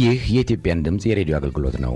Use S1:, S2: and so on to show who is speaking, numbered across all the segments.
S1: ይህ የኢትዮጵያን ድምፅ የሬዲዮ አገልግሎት ነው።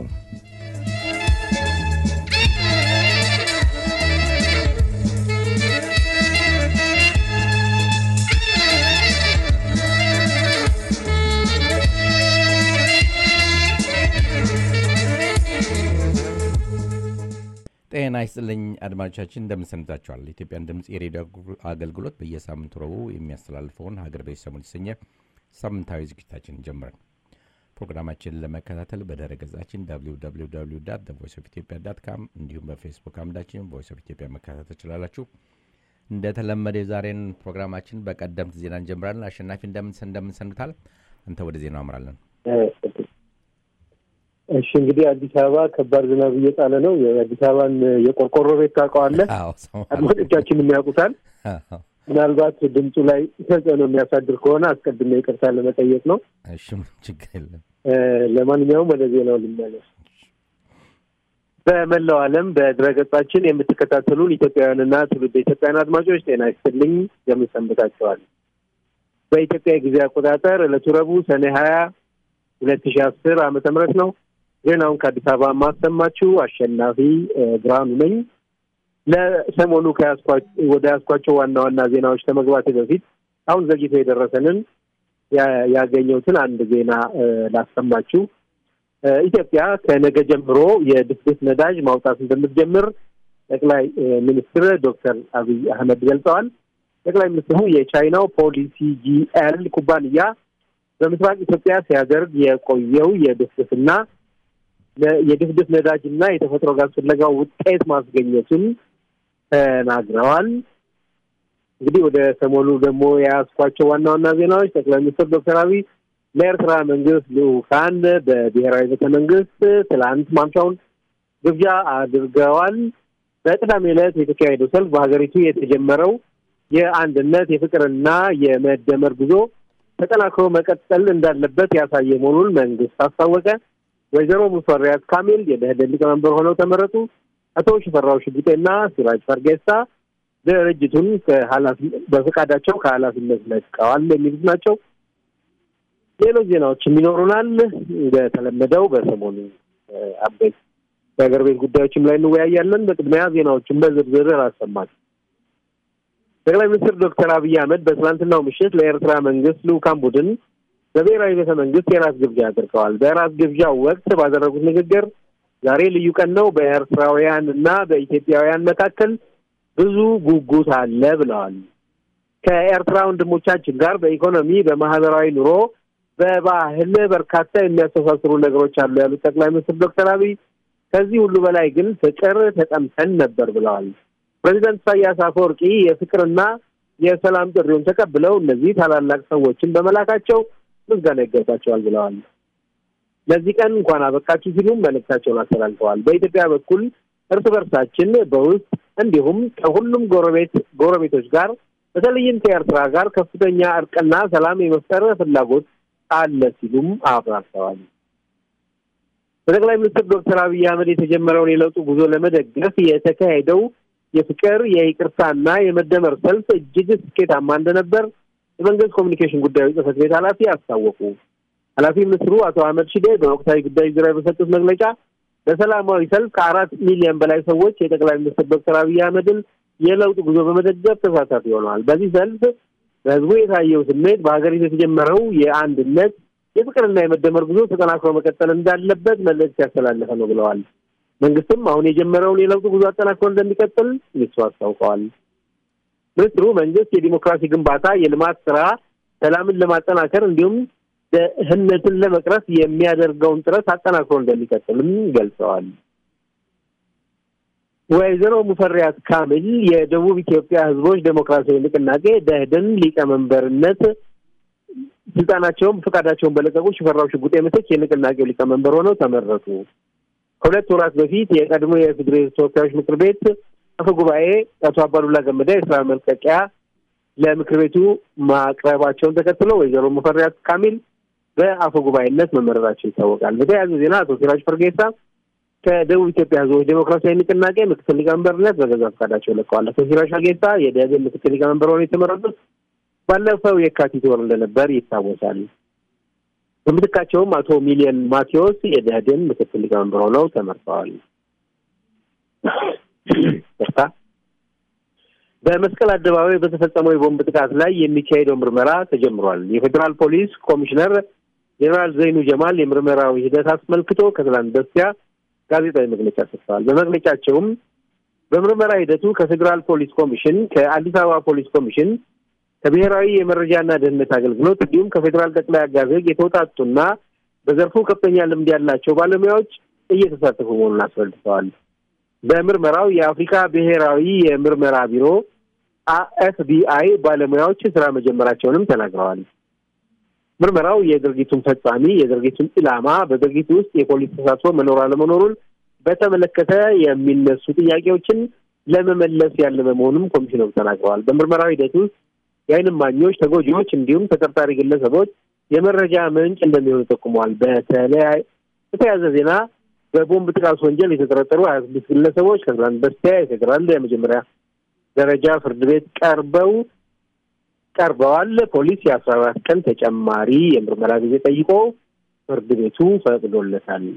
S1: ጤና ይስጥልኝ አድማጮቻችን፣ እንደምንሰንብታችኋል። የኢትዮጵያን ድምፅ የሬዲዮ አገልግሎት በየሳምንቱ ረቡዕ የሚያስተላልፈውን ሀገር ቤት ሰሞን የተሰኘ ሳምንታዊ ዝግጅታችን ጀምረን ፕሮግራማችንን ለመከታተል በድረ ገጻችን ቮይስ ኦፍ ኢትዮጵያ ዳት ካም እንዲሁም በፌስቡክ አምዳችን ቮይስ ኦፍ ኢትዮጵያ መከታተል ትችላላችሁ። እንደተለመደ የዛሬን ፕሮግራማችን በቀደምት ዜና እንጀምራለን። አሸናፊ እንደምንሰንብታል። አንተ ወደ ዜናው አምራለን።
S2: እሺ እንግዲህ አዲስ አበባ ከባድ ዝናብ እየጣለ ነው። የአዲስ አበባን የቆርቆሮ ቤት ታውቀዋለህ? አድማጮቻችን የሚያውቁታል። ምናልባት ድምፁ ላይ ተጽዕኖ የሚያሳድር ከሆነ አስቀድሜ ይቅርታ ለመጠየቅ ነው።
S1: እሺ ችግር የለም።
S2: ለማንኛውም ወደ ዜናው ልመለስ። በመላው ዓለም በድረገጻችን የምትከታተሉን ኢትዮጵያውያንና ትውልድ ኢትዮጵያውያን አድማጮች ጤና ይስጥልኝ፣ እንደምን ሰንብታችኋል? በኢትዮጵያ የጊዜ አቆጣጠር ዕለቱ ረቡዕ ሰኔ ሀያ ሁለት ሺህ አስር ዓመተ ምህረት ነው። ዜናውን ከአዲስ አበባ የማሰማችሁ አሸናፊ ብርሃኑ ነኝ። ለሰሞኑ ወደ ያስኳቸው ዋና ዋና ዜናዎች ከመግባት በፊት አሁን ዘግይቶ የደረሰንን ያገኘሁትን አንድ ዜና ላሰማችሁ። ኢትዮጵያ ከነገ ጀምሮ የድፍድፍ ነዳጅ ማውጣት እንደምትጀምር ጠቅላይ ሚኒስትር ዶክተር አብይ አህመድ ገልጸዋል። ጠቅላይ ሚኒስትሩ የቻይናው ፖሊሲ ጂኤል ኩባንያ በምስራቅ ኢትዮጵያ ሲያደርግ የቆየው የድፍድፍና የድፍድፍ ነዳጅና የተፈጥሮ ጋዝ ፍለጋው ውጤት ማስገኘቱን ተናግረዋል። እንግዲህ ወደ ሰሞኑ ደግሞ የያዝኳቸው ዋና ዋና ዜናዎች ጠቅላይ ሚኒስትር ዶክተር አብይ ለኤርትራ መንግስት ልኡካን በብሔራዊ ቤተ መንግስት ትላንት ማምሻውን ግብዣ አድርገዋል። በቅዳሜ ዕለት የተካሄደው ሰልፍ በሀገሪቱ የተጀመረው የአንድነት የፍቅርና የመደመር ጉዞ ተጠናክሮ መቀጠል እንዳለበት ያሳየ መሆኑን መንግስት አስታወቀ። ወይዘሮ ሙፈሪያት ካሚል የደኢህዴን ሊቀመንበር ሆነው ተመረጡ። አቶ ሽፈራው ሽጉጤና ሲራጅ ፈርጌሳ ድርጅቱን በፈቃዳቸው ከኃላፊነት ለቀዋል የሚሉት ናቸው። ሌሎች ዜናዎችም ይኖሩናል። እንደተለመደው በሰሞኑ አበይት የሀገር ቤት ጉዳዮችም ላይ እንወያያለን። በቅድሚያ ዜናዎችን በዝርዝር አሰማል። ጠቅላይ ሚኒስትር ዶክተር አብይ አህመድ በትናንትናው ምሽት ለኤርትራ መንግስት ልኡካን ቡድን በብሔራዊ ቤተ መንግስት የራት ግብዣ አድርገዋል። በራት ግብዣው ወቅት ባደረጉት ንግግር ዛሬ ልዩ ቀን ነው፣ በኤርትራውያን እና በኢትዮጵያውያን መካከል ብዙ ጉጉት አለ ብለዋል። ከኤርትራ ወንድሞቻችን ጋር በኢኮኖሚ በማህበራዊ ኑሮ፣ በባህል በርካታ የሚያስተሳስሩ ነገሮች አሉ ያሉት ጠቅላይ ሚኒስትር ዶክተር አብይ ከዚህ ሁሉ በላይ ግን ፍቅር ተጠምተን ነበር ብለዋል። ፕሬዚደንት ኢሳያስ አፈወርቂ የፍቅርና የሰላም ጥሪውን ተቀብለው እነዚህ ታላላቅ ሰዎችን በመላካቸው ምስጋና ይገባቸዋል ብለዋል። ለዚህ ቀን እንኳን አበቃችሁ ሲሉም መልእክታቸውን አስተላልፈዋል። በኢትዮጵያ በኩል እርስ በርሳችን በውስጥ እንዲሁም ከሁሉም ጎረቤት ጎረቤቶች ጋር በተለይም ከኤርትራ ጋር ከፍተኛ እርቅና ሰላም የመፍጠር ፍላጎት አለ ሲሉም አብራርተዋል። በጠቅላይ ሚኒስትር ዶክተር አብይ አህመድ የተጀመረውን የለውጡ ጉዞ ለመደገፍ የተካሄደው የፍቅር የይቅርታና የመደመር ሰልፍ እጅግ ስኬታማ እንደነበር የመንግስት ኮሚኒኬሽን ጉዳዮች ጽህፈት ቤት ኃላፊ አስታወቁ። ኃላፊ ሚኒስትሩ አቶ አህመድ ሺዴ በወቅታዊ ጉዳዮች ዙሪያ በሰጡት መግለጫ በሰላማዊ ሰልፍ ከአራት ሚሊዮን በላይ ሰዎች የጠቅላይ ሚኒስትር ዶክተር አብይ አህመድን የለውጥ ጉዞ በመደገፍ ተሳታፊ ሆነዋል። በዚህ ሰልፍ በህዝቡ የታየው ስሜት በሀገሪቱ የተጀመረው የአንድነት የፍቅርና የመደመር ጉዞ ተጠናክሮ መቀጠል እንዳለበት መልእክት ያስተላለፈ ነው ብለዋል። መንግስትም አሁን የጀመረውን የለውጥ ጉዞ አጠናክሮ እንደሚቀጥል ሚኒስትሩ አስታውቀዋል። ሚኒስትሩ መንግስት የዲሞክራሲ ግንባታ፣ የልማት ስራ፣ ሰላምን ለማጠናከር እንዲሁም ድህነትን ለመቅረፍ የሚያደርገውን ጥረት አጠናክሮ እንደሚቀጥልም ገልጸዋል። ወይዘሮ ሙፈሪያት ካሚል የደቡብ ኢትዮጵያ ህዝቦች ዴሞክራሲያዊ ንቅናቄ ደኢህዴን ሊቀመንበርነት ስልጣናቸውን ፈቃዳቸውን በለቀቁ ሽፈራው ሽጉጤ ምትክ የንቅናቄው ሊቀመንበር ሆነው ተመረጡ። ከሁለት ወራት በፊት የቀድሞ የፌዴሬ ተወካዮች ምክር ቤት አፈ ጉባኤ አቶ አባዱላ ገመዳ የስራ መልቀቂያ ለምክር ቤቱ ማቅረባቸውን ተከትሎ ወይዘሮ ሙፈሪያት ካሚል በአፈ ጉባኤነት መመረጣቸው ይታወቃል። በተያያዘ ዜና አቶ ሲራጅ ፈርጌሳ ከደቡብ ኢትዮጵያ ህዝቦች ዴሞክራሲያዊ ንቅናቄ ምክትል ሊቀመንበርነት በገዛ ፈቃዳቸው ለቀዋል። አቶ ሲራጅ ፈርጌሳ የደኢህዴን ምክትል ሊቀመንበር ሆነው የተመረጡት ባለፈው የካቲት ወር እንደነበር ይታወሳል። በምትካቸውም አቶ ሚሊየን ማቴዎስ የደህዴን ምክትል ሊቀመንበር ሆነው ተመርጠዋል። ይቅርታ። በመስቀል አደባባይ በተፈጸመው የቦምብ ጥቃት ላይ የሚካሄደው ምርመራ ተጀምሯል። የፌዴራል ፖሊስ ኮሚሽነር ጄኔራል ዘይኑ ጀማል የምርመራው ሂደት አስመልክቶ ከትላንት በስቲያ ጋዜጣዊ መግለጫ ሰጥተዋል። በመግለጫቸውም በምርመራ ሂደቱ ከፌዴራል ፖሊስ ኮሚሽን፣ ከአዲስ አበባ ፖሊስ ኮሚሽን፣ ከብሔራዊ የመረጃና ደህንነት አገልግሎት እንዲሁም ከፌዴራል ጠቅላይ አቃቤ ሕግ የተውጣጡና በዘርፉ ከፍተኛ ልምድ ያላቸው ባለሙያዎች እየተሳተፉ መሆኑን አስረድተዋል። በምርመራው የአፍሪካ ብሔራዊ የምርመራ ቢሮ ኤፍቢአይ ባለሙያዎች ስራ መጀመራቸውንም ተናግረዋል። ምርመራው የድርጊቱን ፈጻሚ፣ የድርጊቱን ኢላማ፣ በድርጊቱ ውስጥ የፖሊስ ተሳትፎ መኖር አለመኖሩን በተመለከተ የሚነሱ ጥያቄዎችን ለመመለስ ያለመ መሆኑም ኮሚሽነሩ ተናግረዋል። በምርመራው ሂደት ውስጥ የዓይን እማኞች፣ ተጎጂዎች እንዲሁም ተጠርጣሪ ግለሰቦች የመረጃ ምንጭ እንደሚሆኑ ጠቁመዋል። በተለያየ በተያያዘ ዜና በቦምብ ጥቃት ወንጀል የተጠረጠሩ ሀያ ስድስት ግለሰቦች ከትላንት በስቲያ የፌዴራል የመጀመሪያ ደረጃ ፍርድ ቤት ቀርበው ቀርበዋል። ፖሊስ የአስራ አራት ቀን ተጨማሪ የምርመራ ጊዜ ጠይቆ ፍርድ ቤቱ ፈቅዶለታል።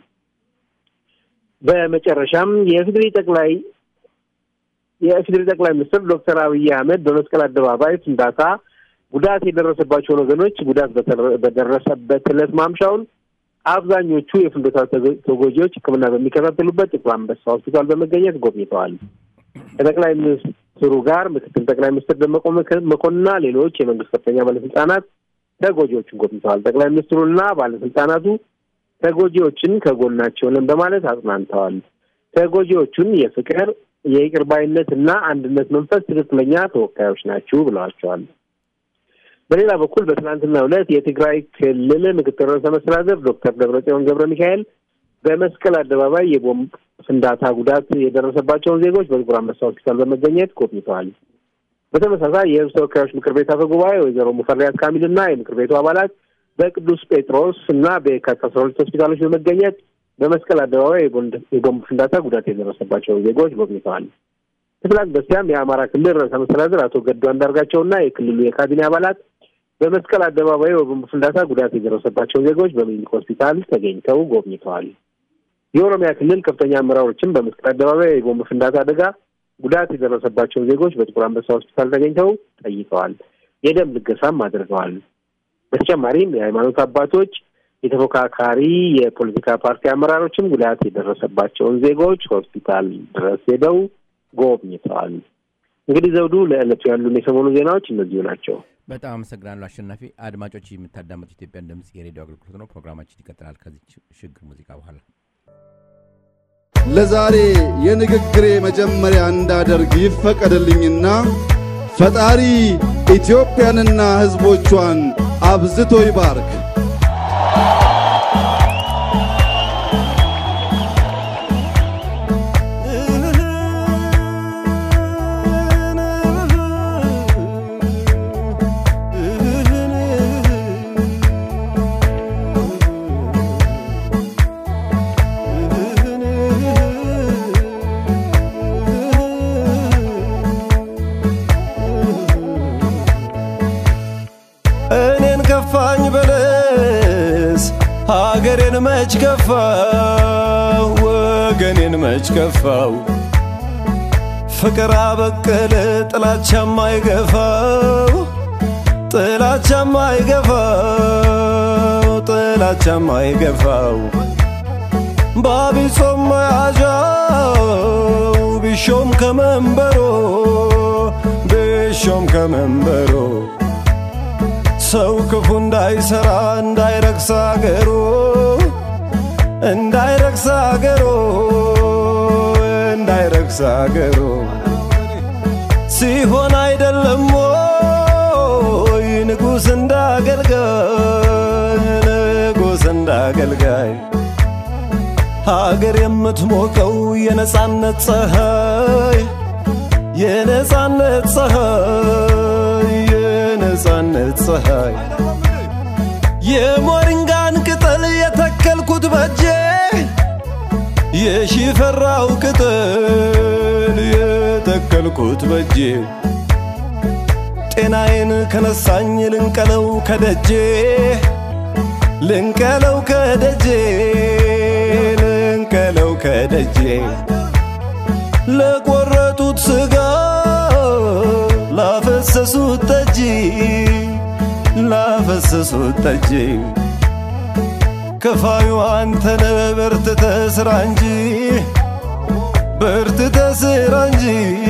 S2: በመጨረሻም የኢፌዴሪ ጠቅላይ የኢፌዴሪ ጠቅላይ ሚኒስትር ዶክተር አብይ አህመድ በመስቀል አደባባይ ፍንዳታ ጉዳት የደረሰባቸውን ወገኖች ጉዳት በደረሰበት ዕለት ማምሻውን አብዛኞቹ የፍንዳታ ተጎጂዎች ሕክምና በሚከታተሉበት ጥቁር አንበሳ ሆስፒታል በመገኘት ጎብኝተዋል። ከጠቅላይ ሚኒስትሩ ጋር ምክትል ጠቅላይ ሚኒስትር ደመቀ መኮንንና ሌሎች የመንግስት ከፍተኛ ባለስልጣናት ተጎጂዎችን ጎብኝተዋል። ጠቅላይ ሚኒስትሩና ባለስልጣናቱ ተጎጂዎችን ከጎናቸው ነን በማለት አጽናንተዋል። ተጎጂዎቹን የፍቅር የይቅር ባይነት እና አንድነት መንፈስ ትክክለኛ ተወካዮች ናችሁ ብለዋቸዋል። በሌላ በኩል በትናንትናው ዕለት የትግራይ ክልል ምክትል ርዕሰ መስተዳድር ዶክተር ደብረጽዮን ገብረ ሚካኤል በመስቀል አደባባይ የቦምብ ፍንዳታ ጉዳት የደረሰባቸውን ዜጎች በጥቁር አንበሳ ሆስፒታል በመገኘት ጎብኝተዋል። በተመሳሳይ የሕዝብ ተወካዮች ምክር ቤት አፈ ጉባኤ ወይዘሮ ሙፈሪያት ካሚል እና የምክር ቤቱ አባላት በቅዱስ ጴጥሮስ እና በየካቲት አስራ ሁለት ሆስፒታሎች በመገኘት በመስቀል አደባባይ የቦምብ ፍንዳታ ጉዳት የደረሰባቸውን ዜጎች ጎብኝተዋል። ከትላንት በስቲያም የአማራ ክልል ርዕሰ መስተዳድር አቶ ገዱ አንዳርጋቸውና የክልሉ የካቢኔ አባላት በመስቀል አደባባይ በቦምብ ፍንዳታ ጉዳት የደረሰባቸው ዜጎች በሚኒሊክ ሆስፒታል ተገኝተው ጎብኝተዋል። የኦሮሚያ ክልል ከፍተኛ አመራሮችም በመስቀል አደባባይ የቦምብ ፍንዳታ አደጋ ጉዳት የደረሰባቸው ዜጎች በጥቁር አንበሳ ሆስፒታል ተገኝተው ጠይቀዋል። የደም ልገሳም አድርገዋል። በተጨማሪም የሃይማኖት አባቶች፣ የተፎካካሪ የፖለቲካ ፓርቲ አመራሮችም ጉዳት የደረሰባቸውን ዜጎች ሆስፒታል ድረስ ሄደው ጎብኝተዋል። እንግዲህ ዘውዱ፣ ለዕለቱ ያሉን የሰሞኑ ዜናዎች እነዚሁ ናቸው።
S1: በጣም አመሰግናለሁ አሸናፊ። አድማጮች የምታዳመጡ ኢትዮጵያን ድምጽ የሬዲዮ አገልግሎት ነው። ፕሮግራማችን ይቀጥላል ከዚህ ሽግግር ሙዚቃ በኋላ።
S3: ለዛሬ የንግግሬ መጀመሪያ እንዳደርግ ይፈቀድልኝና ፈጣሪ ኢትዮጵያንና ሕዝቦቿን አብዝቶ ይባርክ።
S4: እኔን ከፋኝ በለስ ሀገሬን መች ከፋው ወገኔን መች ከፋው ፍቅር አበቀለ ጥላቻም አይገፋው ጥላቻም አይገፋው ጥላቻም አይገፋው ባቢጾም መያዣው ቢሾም ከመንበሮ ቢሾም ከመንበሮ ሰው ክፉ እንዳይሰራ እንዳይረክስ አገሩ እንዳይረክስ አገሩ እንዳይረክስ አገሩ ሲሆን አይደለም ወይ ንጉሥ እንዳገልጋይ ንጉሥ እንዳገልጋይ ሀገር የምትሞቀው የነጻነት ፀሐይ የነጻነት ፀሐይ የነጻነት ፀሐይ የሞሪንጋን ቅጠል የተከልኩት በጄ የሺፈራው ቅጠል የተከልኩት በጄ ጤናዬን ከነሳኝ ልንቀለው ከደጄ ልንቀለው ከደጄ ልንቀለው ከደጄ ለቆረጡት ስጋ ላፈሰሱት ጠጅ ላፈሰሱት ጠጅ ከፋዩ አንተነ በርትተ ስራ እንጂ በርትተ ስራ እንጂ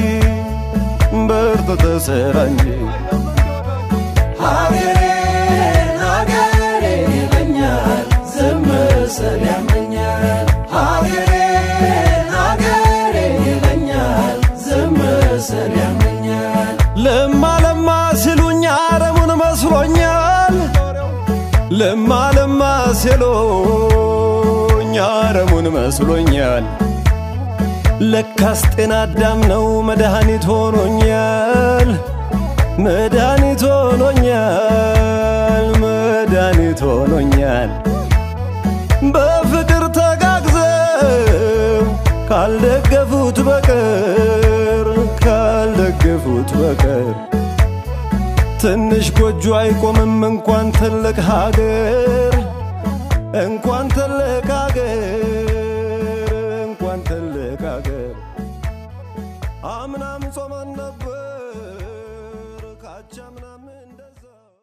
S4: በርትተ ስራ እንጂ
S5: ሀገሬን ሀገሬን ይለኛል ዝም ስል ያመኛል ሀገሬን ሀገሬን ይለኛል ዝም ስል ያመኛል
S4: ለማ ለማ ሲሉኝ አረሙን መስሎኛል ለማ ለማ ሲሉኝ አረሙን መስሎኛል ለካስ ጤና አዳም ነው መድኃኒት ሆኖኛል መድኃኒት ሆኖኛል መድኃኒት ሆኖኛል በፍቅር ተጋግዘው ካልደገፉት በቀር ካልደገፉት በቀር ትንሽ ጎጆ አይቆምም እንኳን ትልቅ ሀገር እንኳን ትልቅ ሀገር እንኳን ትልቅ ሀገር አምናም ጾመን ነበር ካቻምናም እንደዛ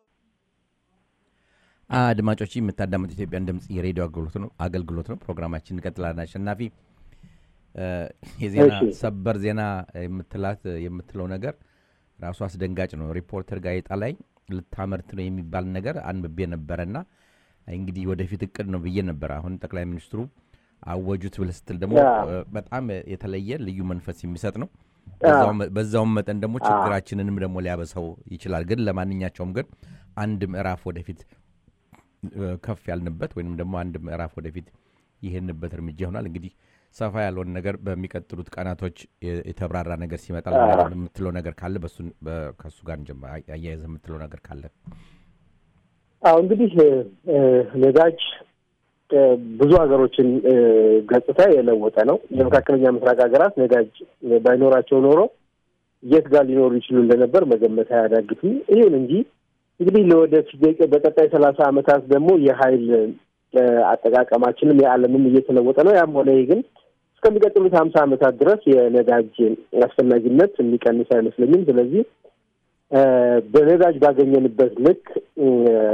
S1: አድማጮች የምታዳምጡ ኢትዮጵያን ድምፅ የሬዲዮ አገልግሎት ነው አገልግሎት ነው። ፕሮግራማችን እንቀጥላለን። አሸናፊ እ፣ የዜና
S2: እሺ።
S1: ሰበር ዜና የምትላት የምትለው ነገር ራሱ አስደንጋጭ ነው። ሪፖርተር ጋዜጣ ላይ ልታመርት ነው የሚባል ነገር አንብቤ ነበረና እንግዲህ ወደፊት እቅድ ነው ብዬ ነበር። አሁን ጠቅላይ ሚኒስትሩ አወጁት ብለህ ስትል ደግሞ
S2: ያ።
S1: እ፣ በጣም የተለየ ልዩ መንፈስ የሚሰጥ ነው። በዛውም- በዛውም መጠን ደግሞ ችግራችንንም ደግሞ ሊያበሰው ይችላል። ግን ለማንኛቸውም ግን አንድ ምዕራፍ ወደፊት እ፣ ከፍ ያልንበት ወይም ደግሞ አንድ ምዕራፍ ወደፊት ይሄንበት እርምጃ ይሆናል። እንግዲህ ሰፋ ያለውን ነገር በሚቀጥሉት ቀናቶች የ- የተብራራ ነገር ሲመጣ ልናደርግ የምትለው ነገር ካለ በሱን በ- ከእሱ ጋር እንጀምር። አያ- አያይዘህ የምትለው ነገር ካለ
S2: አሁ እንግዲህ እ፣ ነዳጅ እ፣ ብዙ ሀገሮችን እ፣ ገጽታ የለወጠ ነው። የመካከለኛ ምስራቅ ሀገራት ነዳጅ ባይኖራቸው ኖሮ የት ጋር ሊኖሩ ይችሉ እንደነበር መገመት አያዳግትም። ይሁን እንጂ እንግዲህ ለወደፊት በቀጣይ ሰላሳ ዓመታት ደግሞ የሀይል እ፣ አጠቃቀማችንም የዓለምም እየተለወጠ ነው። ያም ሆነ ይህ ግን እስከሚቀጥሉት ሀምሳ ዓመታት ድረስ የነዳጅ አስፈላጊነት የሚቀንስ አይመስለኝም። ስለዚህ እ፣ በነዳጅ ባገኘንበት ልክ እ፣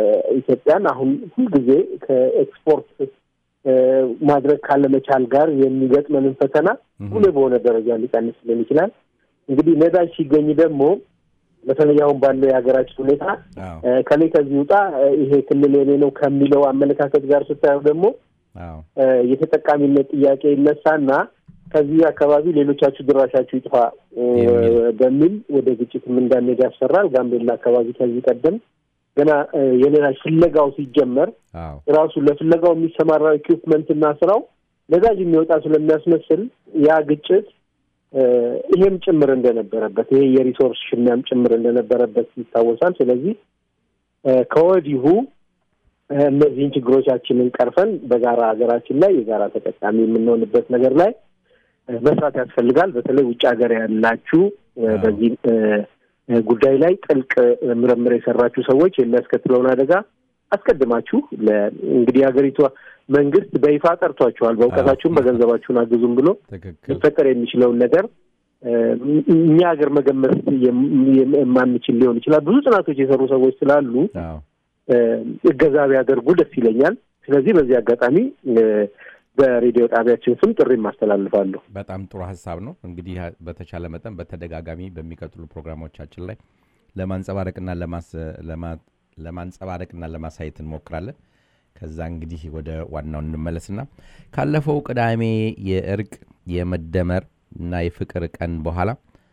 S2: ኢትዮጵያን አሁን ሁልጊዜ ከኤክስፖርት እ፣ ማድረግ ካለመቻል ጋር የሚገጥመንን ፈተና ጉልህ በሆነ ደረጃ ሊቀንስልን ይችላል። እንግዲህ ነዳጅ ሲገኝ ደግሞ በተለይ አሁን ባለው የሀገራችን ሁኔታ
S1: አዎ
S2: እ፣ ከላይ ከዚህ ውጣ እ፣ ይሄ ክልል የኔ ነው ከሚለው አመለካከት ጋር ስታየው ደግሞ
S1: አዎ
S2: እ፣ የተጠቃሚነት ጥያቄ ይነሳና ከዚህ አካባቢ ሌሎቻችሁ ድራሻችሁ ይጥፋ እ፣
S1: የሚል።
S2: በሚል ወደ ግጭትም እንዳንሄድ ያስፈራል። ጋምቤላ አካባቢ ከዚህ ቀደም ገና እ፣ የነዳጅ ፍለጋው ሲጀመር
S1: አዎ
S2: ራሱ ለፍለጋው የሚሰማራው ኢኩፕመንት እና ስራው ነዳጅ የሚወጣ ስለሚያስመስል ያ ግጭት እ፣ ይሄም ጭምር እንደነበረበት ይሄ የሪሶርስ ሽሚያም ጭምር እንደነበረበት ይታወሳል። ስለዚህ እ፣ ከወዲሁ እ፣ እነዚህን ችግሮቻችንን ቀርፈን በጋራ ሀገራችን ላይ የጋራ ተጠቃሚ የምንሆንበት ነገር ላይ እ፣ መስራት ያስፈልጋል። በተለይ ውጭ ሀገር ያላችሁ እ፣
S1: አዎ።
S2: በዚህ እ፣ እ፣ ጉዳይ ላይ ጥልቅ እ፣ ምርምር የሰራችሁ ሰዎች የሚያስከትለውን አደጋ አስቀድማችሁ ለ- እንግዲህ የሀገሪቷ መንግስት በይፋ ጠርቷችኋል። በእውቀታችሁም በገንዘባችሁን አግዙም ብሎ
S1: ትክክል
S2: ሊፈጠር የሚችለውን ነገር እ፣ እኛ ሀገር መገመት የም- የም- የማንችል ሊሆን ይችላል። ብዙ ጥናቶች የሰሩ ሰዎች ስላሉ
S1: አዎ
S2: እ፣ እገዛ ቢያደርጉ ደስ ይለኛል። ስለዚህ በዚህ አጋጣሚ እ፣ በሬዲዮ ጣቢያችን ስም ጥሪ ማስተላልፋለሁ።
S1: በጣም ጥሩ ሀሳብ ነው። እንግዲህ ሀ- በተቻለ መጠን በተደጋጋሚ በሚቀጥሉ ፕሮግራሞቻችን ላይ ለማንጸባረቅና ለማስ- ለማ- ለማንጸባረቅና ለማሳየት እንሞክራለን። ከዛ እንግዲህ ወደ ዋናው እንመለስና ካለፈው ቅዳሜ የእርቅ የመደመር እና የፍቅር ቀን በኋላ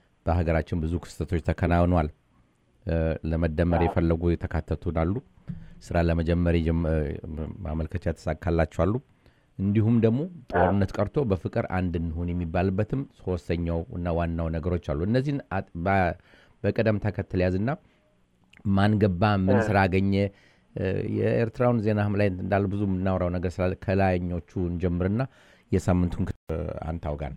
S1: በሀገራችን ብዙ ክስተቶች ተከናውኗል። እ፣ ለመደመር የፈለጉ የተካተቱን አሉ። ስራ ለመጀመር የጀመ- ማመልከቻ የተሳካላቸዋሉ። እንዲሁም ደግሞ ጦርነት ቀርቶ በፍቅር አንድ እንሁን የሚባልበትም ሶስተኛው እና ዋናው ነገሮች አሉ። እነዚህን አጥ- በ- በቅደም ተከተል ያዝና ማን ገባ፣ ምን ስራ አገኘ፣ እ፣ የኤርትራውን ዜናህም ላይ እንዳለ ብዙ የምናወራው ነገር ስላለ ከላይኞቹ እንጀምርና የሳምንቱን ክ- እ፣ አንተ አውጋን።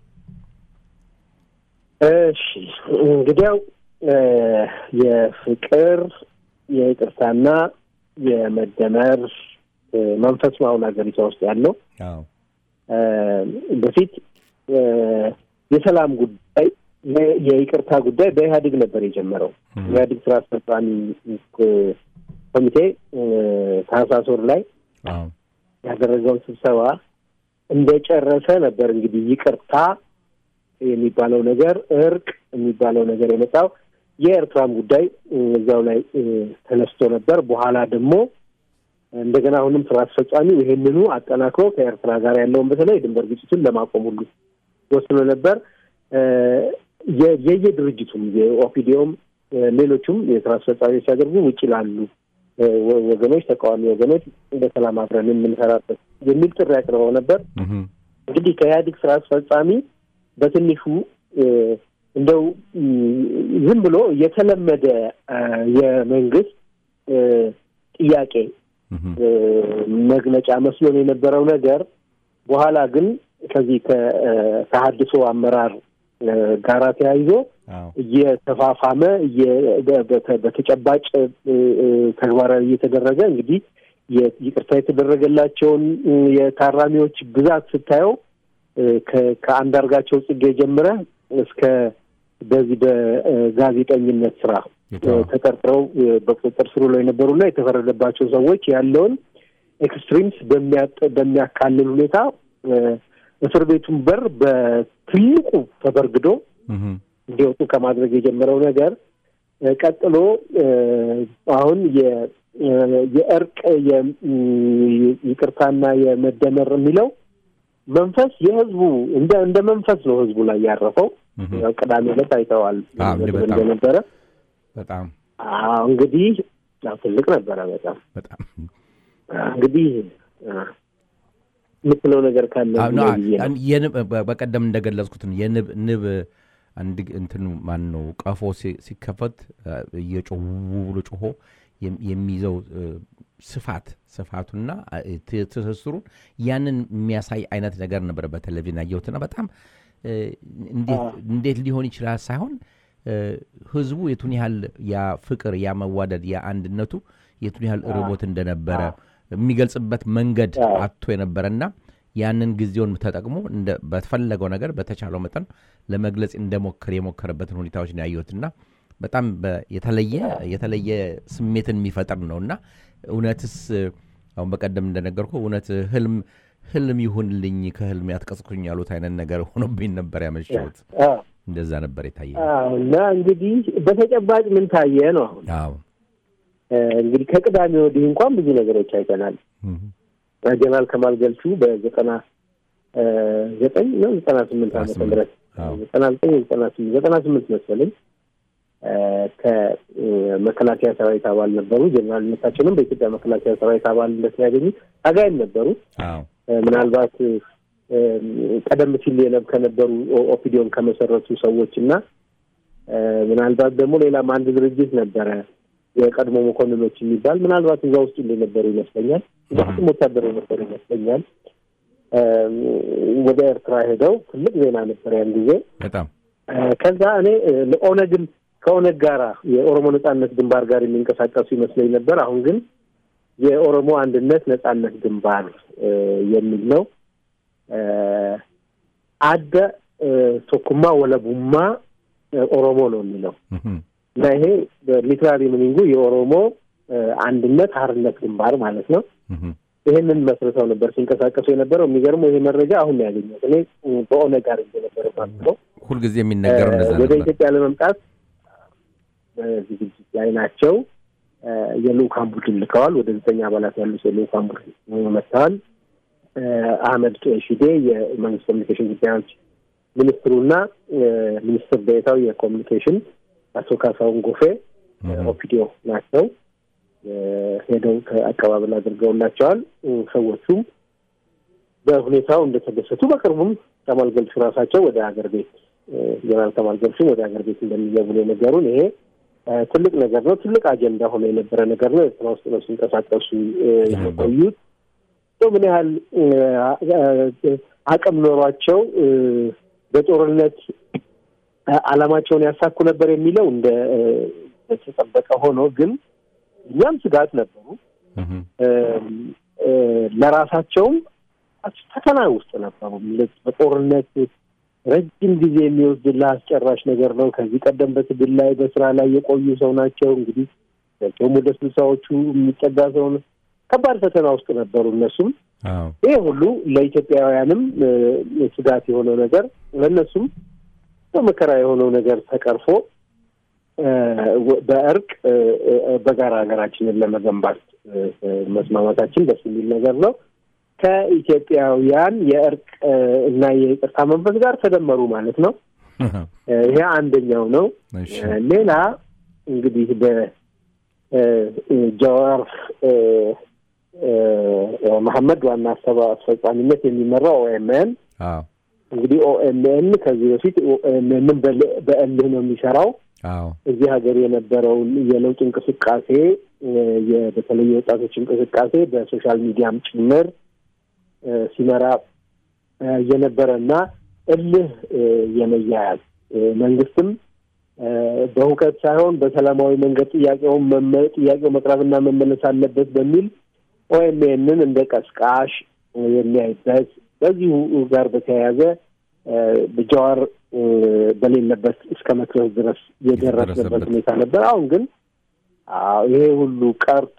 S2: እሺ እንግዲያው እ፣ የፍቅር የይቅርታና የመደመር መንፈስ ነው አሁን ሀገሪቷ ውስጥ ያለው።
S1: አዎ
S2: በፊት የሰላም ጉዳይ የይቅርታ ጉዳይ በኢህአዴግ ነበር የጀመረው። ኢህአዴግ ስራ አስፈጻሚ ኮሚቴ ታህሳስ ወር ላይ
S1: አዎ
S2: ያደረገውን ስብሰባ እንደጨረሰ ነበር እንግዲህ ይቅርታ የሚባለው ነገር እርቅ የሚባለው ነገር የመጣው የኤርትራም ጉዳይ እዛው ላይ ተነስቶ ነበር። በኋላ ደግሞ እንደገና አሁንም ስራ አስፈጻሚው ይሄንኑ አጠናክሮ ከኤርትራ ጋር ያለውን በተለይ የድንበር ግጭቱን ለማቆም ሁሉ ወስኖ ነበር። የየድርጅቱም የኦፒዲዮም ሌሎቹም የስራ አስፈጻሚዎች ሲያደርጉ ውጭ ላሉ ወገኖች፣ ተቃዋሚ ወገኖች በሰላም አብረን የምንሰራበት የሚል ጥሪ አቅርበው ነበር። እንግዲህ ከኢህአዴግ ስራ አስፈጻሚ በትንሹ እንደው ዝም ብሎ የተለመደ የመንግስት ጥያቄ መግለጫ መስሎን የነበረው ነገር በኋላ ግን ከዚህ ከተሀድሶ አመራር ጋራ ተያይዞ እየተፋፋመ በተጨባጭ ተግባራዊ እየተደረገ እንግዲህ ይቅርታ የተደረገላቸውን የታራሚዎች ብዛት ስታየው ከአንዳርጋቸው ጽጌ ጀምረ እስከ በዚህ በጋዜጠኝነት ስራ ተጠርጥረው በቁጥጥር ስር ውለው የነበሩና የተፈረደባቸው ሰዎች ያለውን ኤክስትሪምስ በሚያካልል ሁኔታ እስር ቤቱን በር በትልቁ ተበርግዶ እንዲወጡ ከማድረግ የጀመረው ነገር ቀጥሎ አሁን የእርቅ ይቅርታና የመደመር የሚለው መንፈስ የህዝቡ እንደ እንደ መንፈስ ነው ህዝቡ ላይ ያረፈው። ቅዳሜ ዕለት አይተዋል እንደነበረ
S1: በጣም
S2: እንግዲህ ትልቅ ነበረ። በጣም
S1: በጣም
S2: እንግዲህ የምትለው ነገር ካለ
S1: በቀደም እንደገለጽኩት የንብ ንብ አንድ እንትኑ ማን ነው ቀፎ ሲከፈት እየጮሁ ብሎ ጮሆ የሚይዘው ስፋት ስፋቱና ትስስሩን ያንን የሚያሳይ አይነት ነገር ነበረ በቴሌቪዥን ያየሁትና በጣም እንዴት ሊሆን ይችላል ሳይሆን ህዝቡ የቱን ያህል ያ ፍቅር ያ መዋደድ ያ አንድነቱ የቱን ያህል ርቦት እንደነበረ የሚገልጽበት መንገድ አቶ የነበረና ያንን ጊዜውን ተጠቅሞ በተፈለገው ነገር በተቻለው መጠን ለመግለጽ እንደሞከር የሞከረበትን ሁኔታዎች ነው ያየሁትና በጣም የተለየ የተለየ ስሜትን የሚፈጥር ነው እና እውነትስ አሁን በቀደም እንደነገርኩ እውነት ህልም ህልም ይሁንልኝ ከህልም ያትቀስኩኝ ያሉት አይነት ነገር ሆኖብኝ ነበር ያመሸሁት። እንደዛ ነበር የታየ
S2: እና እንግዲህ በተጨባጭ ምን ታየ ነው አሁን
S1: አዎ
S2: እንግዲህ ከቅዳሜ ወዲህ እንኳን ብዙ ነገሮች አይተናል። ጀነራል ከማል ገልቹ በዘጠና ዘጠኝ ነው ዘጠና ስምንት ዓመተ ምህረት ዘጠና ዘጠኝ ዘጠና ስምንት ዘጠና ስምንት መሰለኝ ከመከላከያ ሰራዊት አባል ነበሩ። ጀነራልነታቸውንም በኢትዮጵያ መከላከያ ሰራዊት አባልነት ያገኙት ታጋይም ነበሩ። ምናልባት ቀደም ሲል የነብ ከነበሩ ኦፒዲዮን ከመሰረቱ ሰዎች እና ምናልባት ደግሞ ሌላም አንድ ድርጅት ነበረ የቀድሞ መኮንኖች የሚባል ምናልባት እዛ ውስጥ እንደነበሩ ይመስለኛል። በፍጹም ወታደር የነበሩ ይመስለኛል። ወደ ኤርትራ ሄደው ትልቅ ዜና ነበር ያን ጊዜ
S1: በጣም
S2: ከዛ እኔ ኦነግን ከኦነግ ጋራ የኦሮሞ ነጻነት ግንባር ጋር የሚንቀሳቀሱ ይመስለኝ ነበር። አሁን ግን የኦሮሞ አንድነት ነጻነት ግንባር የሚል ነው። አደ ቶኩማ ወለቡማ ኦሮሞ ነው የሚለው እና ይሄ በሊትራሪ ሚኒንጉ የኦሮሞ አንድነት ሀርነት ግንባር ማለት ነው። ይህንን መስርተው ነበር ሲንቀሳቀሱ የነበረው። የሚገርመው ይሄ መረጃ አሁን ነው ያገኘሁት። እኔ በኦነግ ጋር ነበር ማለት ነው።
S1: ሁልጊዜ የሚነገረው እንደዛ
S2: ወደ
S1: ነበር።
S2: ኢትዮጵያ ለመምጣት በዝግጅት ላይ ናቸው። የልኡካን ቡድን ልከዋል። ወደ ዘጠኝ አባላት ያሉት የልኡካን ቡድን መጥተዋል። አህመድ ሺዴ የመንግስት ኮሚኒኬሽን ጉዳዮች ሚኒስትሩና ሚኒስትር ዴኤታው የኮሚኒኬሽን አቶ ካሳሁን ጎፌ ኦፒዲዮ ናቸው። ሄደው አቀባበል አድርገውላቸዋል። ሰዎቹም በሁኔታው እንደተደሰቱ በቅርቡም ከማል ገልቹ ራሳቸው ወደ ሀገር ቤት ጀነራል ከማል ገልቹም ወደ ሀገር ቤት እንደሚገቡ ነው የነገሩን። ይሄ ትልቅ ነገር ነው። ትልቅ አጀንዳ ሆኖ የነበረ ነገር ነው። ኤርትራ ውስጥ ነው ሲንቀሳቀሱ የቆዩት። ምን ያህል አቅም ኖሯቸው በጦርነት ዓላማቸውን ያሳኩ ነበር የሚለው እንደ ተጠበቀ ሆኖ ግን እኛም ስጋት ነበሩ። ለራሳቸውም ፈተና ውስጥ ነበሩ። በጦርነት ረጅም ጊዜ የሚወስድልህ አስጨራሽ ነገር ነው። ከዚህ ቀደም በትግል ላይ በስራ ላይ የቆዩ ሰው ናቸው። እንግዲህ ቸውም ወደ ስልሳዎቹ የሚጠጋ ሰው ነው። ከባድ ፈተና ውስጥ ነበሩ እነሱም። ይህ ሁሉ ለኢትዮጵያውያንም ስጋት የሆነው ነገር ለእነሱም በመከራ የሆነው ነገር ተቀርፎ በእርቅ በጋራ ሀገራችንን ለመገንባት መስማማታችን ደስ የሚል ነገር ነው። ከኢትዮጵያውያን የእርቅ እና የይቅርታ መንፈስ ጋር ተደመሩ ማለት ነው። ይሄ አንደኛው ነው። ሌላ እንግዲህ በጀዋር መሐመድ ዋና አስፈጻሚነት የሚመራው ኦኤምኤን እንግዲህ ኦኤምኤን ከዚህ በፊት ኦኤምኤንን በእልህ ነው የሚሰራው። እዚህ ሀገር የነበረውን የለውጥ እንቅስቃሴ በተለይ የወጣቶች እንቅስቃሴ በሶሻል ሚዲያም ጭምር ሲመራ የነበረ እና እልህ የመያያዝ መንግስትም በሁከት ሳይሆን በሰላማዊ መንገድ ጥያቄውን ጥያቄው መቅረብና መመለስ አለበት በሚል ኦኤምኤንን እንደ ቀስቃሽ የሚያይበት በዚሁ ጋር በተያያዘ ጀዋር በሌለበት እስከ መክሰስ ድረስ የደረስንበት ሁኔታ ነበር። አሁን ግን ይሄ ሁሉ ቀርቶ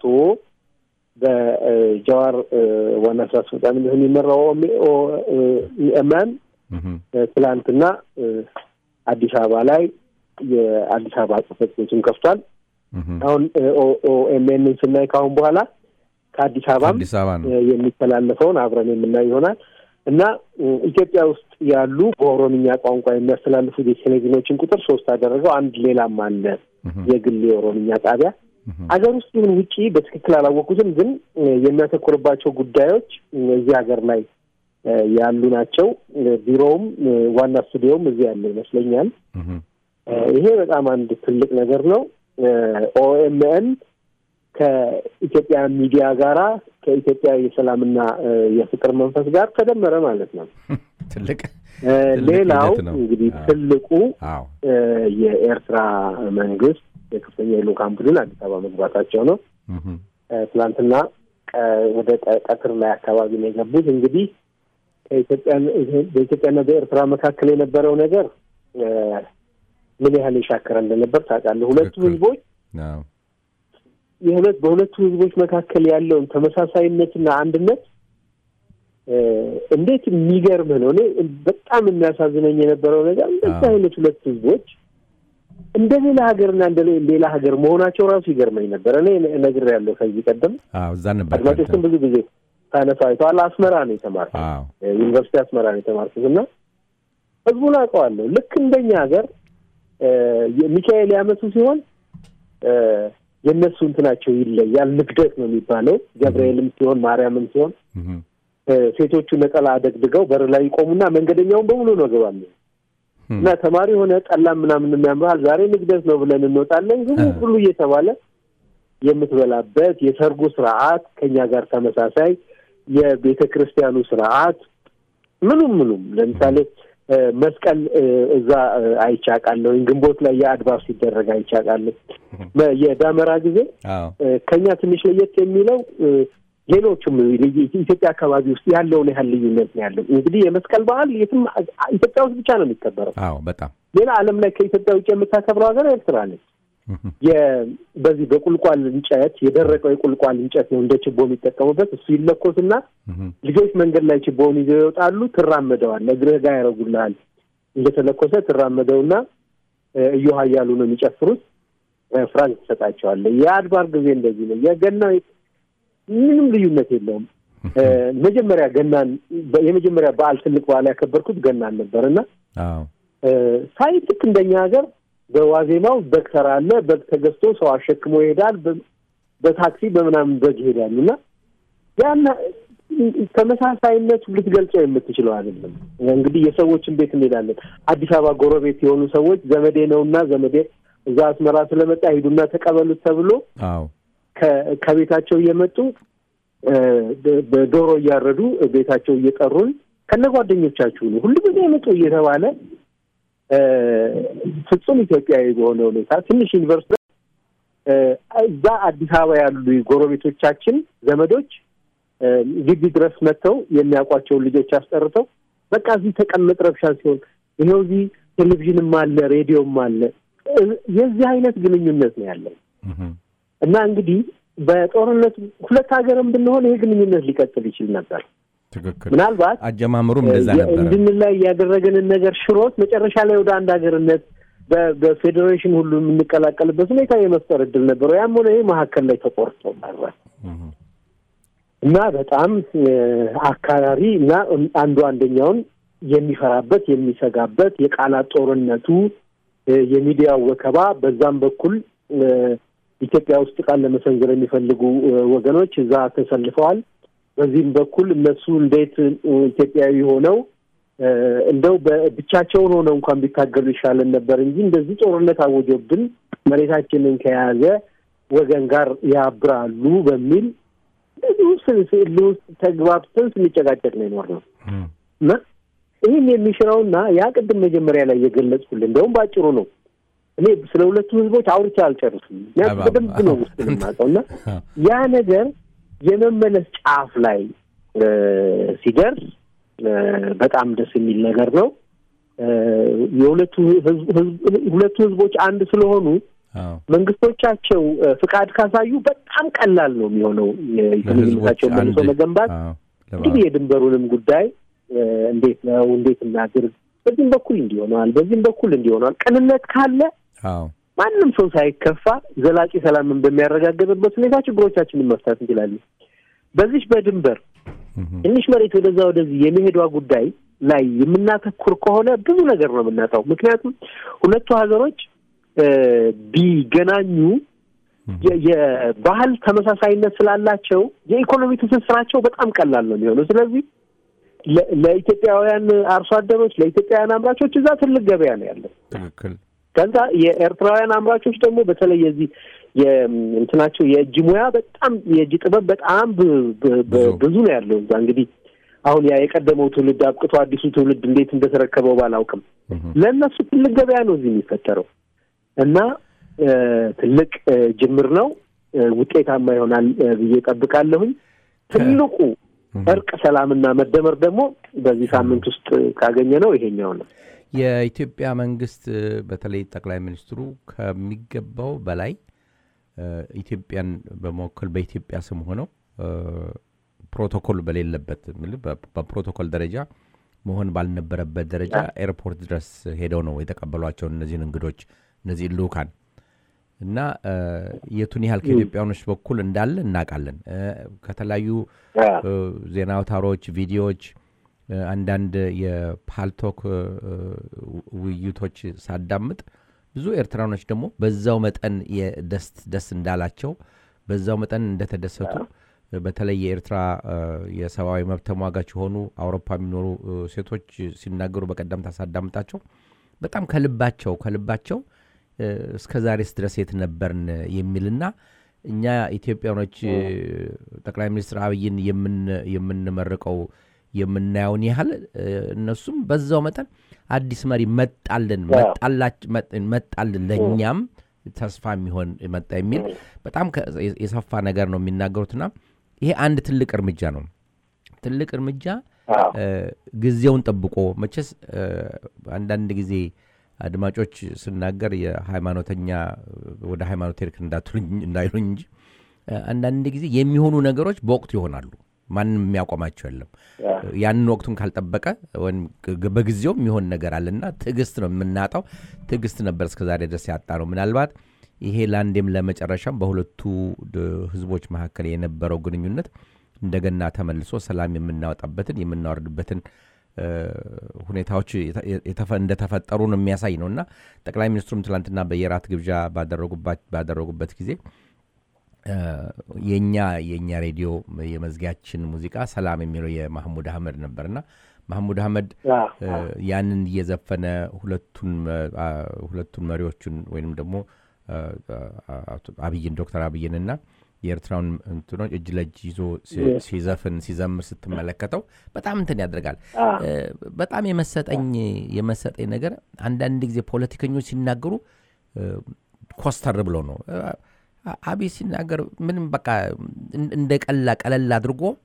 S2: በጀዋር ዋና ስራ አስፈጻሚነት የሚመራው ኦኤምኤን ትላንትና አዲስ አበባ ላይ የአዲስ አበባ ጽህፈት ቤቱን ከፍቷል። አሁን ኦኤምኤንን ስናይ ከአሁን በኋላ ከአዲስ አበባም የሚተላለፈውን አብረን የምናይ ይሆናል እና ኢትዮጵያ ውስጥ ያሉ በኦሮምኛ ቋንቋ የሚያስተላልፉ የቴሌቪዥኖችን ቁጥር ሶስት አደረገው። አንድ ሌላም አለ የግል የኦሮምኛ ጣቢያ ሀገር ውስጥ ይሁን ውጪ በትክክል አላወቁትም፣ ግን የሚያተኩርባቸው ጉዳዮች እዚህ ሀገር ላይ ያሉ ናቸው። ቢሮውም ዋና ስቱዲዮውም እዚህ ያለ ይመስለኛል። ይሄ በጣም አንድ ትልቅ ነገር ነው። ኦኤምኤን ከኢትዮጵያ ሚዲያ ጋራ ከኢትዮጵያ የሰላምና የፍቅር መንፈስ ጋር ተደመረ ማለት ነው።
S1: ትልቅ
S2: ሌላው እንግዲህ ትልቁ የኤርትራ መንግስት የከፍተኛ የልኡካን ቡድን አዲስ አበባ መግባታቸው ነው። ትናንትና ወደ ቀትር ላይ አካባቢ ነው የገቡት። እንግዲህ በኢትዮጵያና በኤርትራ መካከል የነበረው ነገር ምን ያህል የሻከረ እንደነበር ታውቃለህ። ሁለቱ ህዝቦች የሁለት በሁለቱ ህዝቦች መካከል ያለውን ተመሳሳይነትና አንድነት እንዴት የሚገርምህ ነው። እኔ በጣም የሚያሳዝነኝ የነበረው ነገር እንደዚህ አይነት ሁለት ህዝቦች እንደ ሌላ ሀገርና እንደ ሌላ ሀገር መሆናቸው ራሱ ይገርመኝ ነበር። እኔ ነግሬያለሁ ከዚህ ቀደም
S1: እዛ ነበር
S2: አድማጮችም ብዙ ጊዜ ሳነሳ አይተዋል። አስመራ ነው የተማርኩት፣ ዩኒቨርሲቲ አስመራ ነው የተማርኩት እና ህዝቡን አውቀዋለሁ። ልክ እንደኛ ሀገር ሚካኤል ያመቱ ሲሆን የእነሱ እንትናቸው ይለያል። ንግደት ነው የሚባለው። ገብርኤልም ሲሆን ማርያምም ሲሆን ሴቶቹ ነጠላ አደግድገው በር ላይ ይቆሙና መንገደኛውን በሙሉ ነው ገባለ እና ተማሪ የሆነ ጠላም ምናምን የሚያምርሃል ዛሬ ንግደት ነው ብለን እንወጣለን። ግን ሁሉ እየተባለ የምትበላበት የሰርጉ ስርዓት ከኛ ጋር ተመሳሳይ፣ የቤተ ክርስቲያኑ ስርዓት ምኑም ምኑም ለምሳሌ መስቀል እዛ አይቻቃለሁ። ግንቦት ላይ የአድባር ሲደረግ አይቻቃለሁ። የዳመራ ጊዜ ከኛ ትንሽ ለየት የሚለው ሌሎቹም ኢትዮጵያ አካባቢ ውስጥ ያለውን ያህል ልዩነት ነው ያለው። እንግዲህ የመስቀል በዓል የትም ኢትዮጵያ ውስጥ ብቻ ነው የሚከበረው።
S1: አዎ በጣም
S2: ሌላ ዓለም ላይ ከኢትዮጵያ ውጭ የምታከብረው ሀገር ኤርትራ ነች። በዚህ በቁልቋል እንጨት የደረቀው የቁልቋል እንጨት ነው እንደ ችቦ የሚጠቀሙበት። እሱ ይለኮስና ልጆች መንገድ ላይ ችቦውን ይዘው ይወጣሉ። ትራመደዋል፣ እግርህ ጋር ያደርጉልሃል። እንደተለኮሰ ትራመደውና እዮሃ እያሉ ነው የሚጨፍሩት። ፍራንክ ትሰጣቸዋለህ። የአድባር ጊዜ እንደዚህ ነው። የገና ምንም ልዩነት የለውም። መጀመሪያ ገናን የመጀመሪያ በዓል ትልቅ በዓል ያከበርኩት ገናን ነበርና ሳይ ልክ እንደኛ ሀገር በዋዜማው በግ ተራ አለ። በግ ተገዝቶ ሰው አሸክሞ ይሄዳል። በታክሲ በምናምን በግ ይሄዳል እና ያና ተመሳሳይነቱ ልትገልጸው የምትችለው አይደለም። እንግዲህ የሰዎችን ቤት እንሄዳለን። አዲስ አበባ ጎረቤት የሆኑ ሰዎች ዘመዴ ነውና ዘመዴ እዛ አስመራ ስለመጣ ሂዱና ተቀበሉት ተብሎ ከቤታቸው እየመጡ በዶሮ እያረዱ ቤታቸው እየጠሩን ከነ ጓደኞቻችሁ ነው ሁሉ ጊዜ መጡ እየተባለ ፍጹም ኢትዮጵያዊ በሆነ ሁኔታ ትንሽ ዩኒቨርሲቲ እዛ አዲስ አበባ ያሉ ጎረቤቶቻችን ዘመዶች እ፣ ግቢ ድረስ መጥተው የሚያውቋቸውን ልጆች አስጠርተው በቃ እዚህ ተቀመጥ ረብሻ ሲሆን ይኸው እዚህ ቴሌቪዥንም አለ ሬዲዮም አለ እ፣ የዚህ አይነት ግንኙነት ነው ያለው
S1: እህም፣
S2: እና እንግዲህ በጦርነቱ ሁለት ሀገርም ብንሆን ይሄ ግንኙነት ሊቀጥል ይችል ነበር።
S1: ትክክል
S2: ምናልባት
S1: አጀማመሩም እንደዛ
S2: የ-
S1: ነበረ
S2: እንድንላይ ያደረገንን ነገር ሽሮት መጨረሻ ላይ ወደ አንድ ሀገርነት በ- በፌዴሬሽን ሁሉ የምንቀላቀልበት ሁኔታ የመፍጠር እድል ነበረው። ያም ሆነ ይህ መካከል ላይ ተቆርጦ ቀረ
S1: እህም፣
S2: እና በጣም እ፣ አካራሪ እና አንዱ አንደኛውን የሚፈራበት የሚሰጋበት የቃላት ጦርነቱ እ፣ የሚዲያው ወከባ በዛም በኩል እ፣ ኢትዮጵያ ውስጥ ቃል ለመሰንዘር የሚፈልጉ እ፣ ወገኖች እዛ ተሰልፈዋል። በዚህም በኩል እነሱ እንዴት እ፣ ኢትዮጵያዊ ሆነው እ፣ እንደው በብቻቸውን ሆነው እንኳን ቢታገሉ ይሻለን ነበር እንጂ እንደዚህ ጦርነት አወጆብን መሬታችንን ከያዘ ወገን ጋር ያብራሉ በሚል ብዙ ስዕል ውስጥ ተግባብተን ስንጨቃጨቅ ነው የኖርነው
S1: እህም፣
S2: እና ይህን የሚሽረውና ያ ቅድም መጀመሪያ ላይ የገለጽኩልህ እንደውም በአጭሩ ነው። እኔ ስለ ሁለቱ ህዝቦች አውርቼ አልጨርስም። ምክንያቱም
S1: አባ-
S2: በደንብ ነው ውስጥ የማውቀው እና
S1: አዎ፣
S2: ያ ነገር የመመለስ ጫፍ ላይ እ፣ ሲደርስ እ፣ በጣም ደስ የሚል ነገር ነው። እ፣ የሁለቱ ህዝብ- ህዝብ- ሁለቱ ህዝቦች አንድ ስለሆኑ
S1: አዎ።
S2: መንግስቶቻቸው እ፣ ፍቃድ ካሳዩ በጣም ቀላል ነው የሚሆነው
S1: ለህዝቦች
S2: የግንኙነታቸውን መልሶ
S1: አንድ
S2: መገንባት።
S1: አዎ፣ ለባ-
S2: እንግዲህ የድንበሩንም ጉዳይ እ፣ እንዴት ነው እንዴት እናድርግ፣ በዚህም በኩል እንዲሆነዋል፣ በዚህም በኩል እንዲሆነዋል። ቅንነት ካለ
S1: አዎ፣
S2: ማንም ሰው ሳይከፋ ዘላቂ ሰላምን በሚያረጋግጥበት ሁኔታ ችግሮቻችንን መፍታት እንችላለን። በዚች በድንበር
S1: እህም፣
S2: ትንሽ መሬት ወደዛ ወደዚህ የመሄዷ ጉዳይ ላይ የምናተኩር ከሆነ ብዙ ነገር ነው የምናጣው። ምክንያቱም ሁለቱ ሀገሮች እ፣ ቢገናኙ የ- የባህል ተመሳሳይነት ስላላቸው የኢኮኖሚ ትስስራቸው በጣም ቀላል ነው የሚሆነው። ስለዚህ ለ- ለኢትዮጵያውያን አርሶ አደሮች፣ ለኢትዮጵያውያን አምራቾች እዛ ትልቅ ገበያ ነው ያለው።
S1: ትክክል
S2: ከዛ የኤርትራውያን አምራቾች ደግሞ በተለይ የዚህ የእንትናቸው የእጅ ሙያ በጣም የእጅ ጥበብ በጣም ብ- ብ- ብ-
S1: ብዙ።
S2: ብዙ ነው ያለው እዛ እንግዲህ አሁን ያ የቀደመው ትውልድ አብቅቶ አዲሱ ትውልድ እንዴት እንደተረከበው ባላውቅም
S1: እህም፣
S2: ለእነሱ ትልቅ ገበያ ነው እዚህ የሚፈጠረው እና እ፣ ትልቅ እ፣ ጅምር ነው እ፣ ውጤታማ ይሆናል እ፣ ብዬ ጠብቃለሁኝ። ትልቁ እርቅ፣ ሰላምና መደመር ደግሞ በዚህ ሳምንት ውስጥ ካገኘ ነው ይሄኛው ነው።
S1: የኢትዮጵያ መንግስት እ፣ በተለይ ጠቅላይ ሚኒስትሩ ከሚገባው በላይ እ፣ ኢትዮጵያን በመወከል በኢትዮጵያ ስም ሆነው እ፣ ፕሮቶኮል በሌለበት ምል- በ- በፕሮቶኮል ደረጃ መሆን ባልነበረበት ደረጃ ኤርፖርት ድረስ ሄደው ነው የተቀበሏቸውን እነዚህን እንግዶች እነዚህ ልኡካን እና እ፣ የቱን ያህል ከኢትዮጵያኖች በኩል እንዳለ እናውቃለን። እ፣ ከተለያዩ እ፣ ዜና አውታሮች፣ ቪዲዮዎች፣ እ፣ አንዳንድ የፓልቶክ እ፣ ውይይቶች ሳዳምጥ ብዙ ኤርትራኖች ደግሞ በዛው መጠን የደስ ደስ እንዳላቸው በዛው መጠን እንደተደሰቱ እ፣ በተለይ የኤርትራ እ፣ የሰብአዊ መብት ተሟጋች የሆኑ አውሮፓ የሚኖሩ እ፣ ሴቶች ሲናገሩ በቀደምታ ሳዳምጣቸው በጣም ከልባቸው ከልባቸው እ፣ እስከ ዛሬስ ድረስ የት ነበርን የሚልና እኛ ኢትዮጵያኖች እ፣ ጠቅላይ ሚኒስትር አብይን የምን- የምንመርቀው የምናየውን ያህል እ፣ እነሱም በዛው መጠን አዲስ መሪ መጣልን መጣላች- መጥ- መጣልን ለእኛም ተስፋ የሚሆን መጣ የሚል በጣም ከ- የሰፋ ነገር ነው የሚናገሩትና ይሄ አንድ ትልቅ እርምጃ ነው። ትልቅ እርምጃ እ፣ ጊዜውን ጠብቆ መቼስ እ፣ አንዳንድ ጊዜ አድማጮች ስናገር የሃይማኖተኛ ወደ ሃይማኖት ሄድክ እንዳትሉኝ እንዳይሉኝ እንጂ እ፣ አንዳንድ ጊዜ የሚሆኑ ነገሮች በወቅቱ ይሆናሉ። ማንም የሚያቆማቸው የለም። ያንን ወቅቱን ካልጠበቀ ወይም ግ- በጊዜው የሚሆን ነገር አለና ትዕግስት ነው የምናጣው። ትዕግስት ነበር እስከዛሬ ድረስ ያጣ ነው። ምናልባት ይሄ ለአንዴም ለመጨረሻም በሁለቱ ድ- ህዝቦች መካከል የነበረው ግንኙነት እንደገና ተመልሶ ሰላም የምናወጣበትን የምናወርድበትን እ፣ ሁኔታዎች የተ- የተፈ- እንደተፈጠሩ ነው የሚያሳይ ነው እና ጠቅላይ ሚኒስትሩም ትላንትና በየራት ግብዣ ባደረጉባት- ባደረጉበት ጊዜ እ፣ የኛ የእኛ ሬዲዮ የመዝጊያችን ሙዚቃ ሰላም የሚለው የማህሙድ አህመድ ነበርና ማህሙድ አህመድ እ፣ ያንን እየዘፈነ ሁለቱን መ- አ- ሁለቱን መሪዎቹን ወይንም ደግሞ እ፣ አቶ አብይን ዶክተር አብይንና የኤርትራውን እንትኖች እጅ ለእጅ ይዞ ሲ- ሲዘፍን ሲዘምር ስትመለከተው በጣም እንትን ያደርጋል። እ፣ በጣም የመሰጠኝ የመሰጠኝ ነገር አንዳንድ ጊዜ ፖለቲከኞች ሲናገሩ እ፣ ኮስተር ብለው ነው እ፣ አ- አብይ ሲናገር ምንም በቃ እን- እንደ ቀላ ቀለል አድርጎ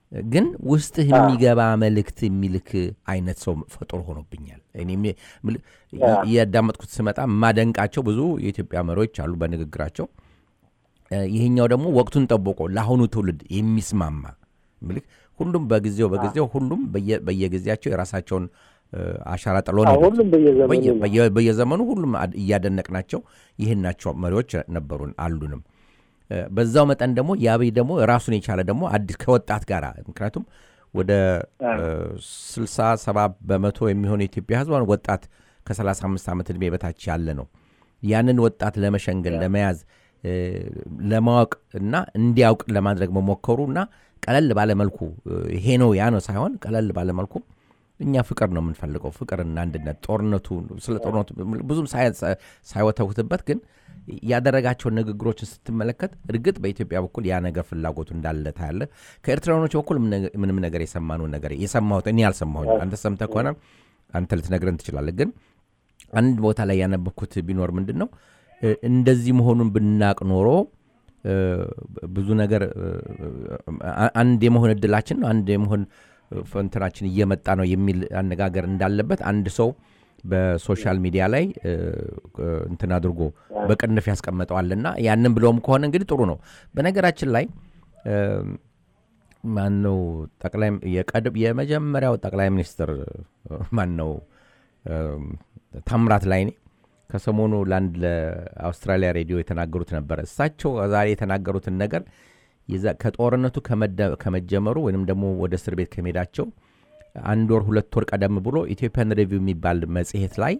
S1: ግን ውስጥህ የሚገባ መልእክት የሚልክ አይነት ሰው ፈጥሮ ሆኖብኛል። እኔም ምል- እያዳመጥኩት ስመጣ የማደንቃቸው ብዙ የኢትዮጵያ መሪዎች አሉ በንግግራቸው። እ፣ ይሄኛው ደግሞ ወቅቱን ጠብቆ ለአሁኑ ትውልድ የሚስማማ ምልክ ሁሉም በጊዜው በጊዜው ሁሉም በየ- በየጊዜያቸው የራሳቸውን እ፣ አሻራ ጥሎ ነው
S2: አዎ፣
S1: የሄዱት።
S2: ሁሉም በየዘመኑ
S1: በየ-
S2: ነው።
S1: በየ- በየዘመኑ ሁሉም አድ- እያደነቅናቸው ይህን ናቸው መሪዎች ነበሩን አሉንም። እ፣ በዛው መጠን ደግሞ የአብይ ደግሞ ራሱን የቻለ ደግሞ አዲስ ከወጣት ጋር ምክንያቱም ወደ ስልሳ ሰባ በመቶ የሚሆን የኢትዮጵያ ሕዝብ አሁን ወጣት ከ35 ዓመት ዕድሜ በታች ያለ ነው። ያንን ወጣት ለመሸንገል ለመያዝ እ፣ ለማወቅ እና እንዲያውቅ ለማድረግ መሞከሩ እና ቀለል ባለመልኩ እ፣ ይሄ ነው ያ ነው ሳይሆን ቀለል ባለመልኩ እኛ ፍቅር ነው የምንፈልገው፣ ፍቅርና አንድነት። ጦርነቱ ስለ ጦርነቱ ብዙም ሳይ- ሳይወተውትበት ግን ያደረጋቸውን ንግግሮችን ስትመለከት እርግጥ በኢትዮጵያ በኩል ያ ነገር ፍላጎቱ እንዳለ ታያለ። ከኤርትራኖች በኩል ምነ- ምንም ነገር የሰማነውን ነገር የሰማሁት እኔ አልሰማሁኝ። አንተ ሰምተህ ከሆነ አንተ ልትነግረን ትችላለህ። ግን አንድ ቦታ ላይ ያነበብኩት ቢኖር ምንድን ነው እ፣ እንደዚህ መሆኑን ብናቅ ኖሮ እ፣ ብዙ ነገር እ፣ አ- አንድ የመሆን እድላችን ነው አንድ የመሆን እ፣ ፈንትናችን እየመጣ ነው የሚል አነጋገር እንዳለበት አንድ ሰው በሶሻል ሚዲያ ላይ እ፣ እ፣ እንትን አድርጎ በቅንፍ ያስቀመጠዋልና ያንን ብለውም ከሆነ እንግዲህ ጥሩ ነው። በነገራችን ላይ እ፣ ማን ነው ጠቅላይ የቀድ- የመጀመሪያው ጠቅላይ ሚኒስትር ማን ነው ታምራት ላይኔ ከሰሞኑ ለአንድ ለአውስትራሊያ ሬዲዮ የተናገሩት ነበረ። እሳቸው ዛሬ የተናገሩትን ነገር የዛ- ከጦርነቱ ከመደ- ከመጀመሩ ወይንም ደግሞ ወደ እስር ቤት ከመሄዳቸው አንድ ወር ሁለት ወር ቀደም ብሎ ኢትዮጵያን ሪቪው የሚባል መጽሔት ላይ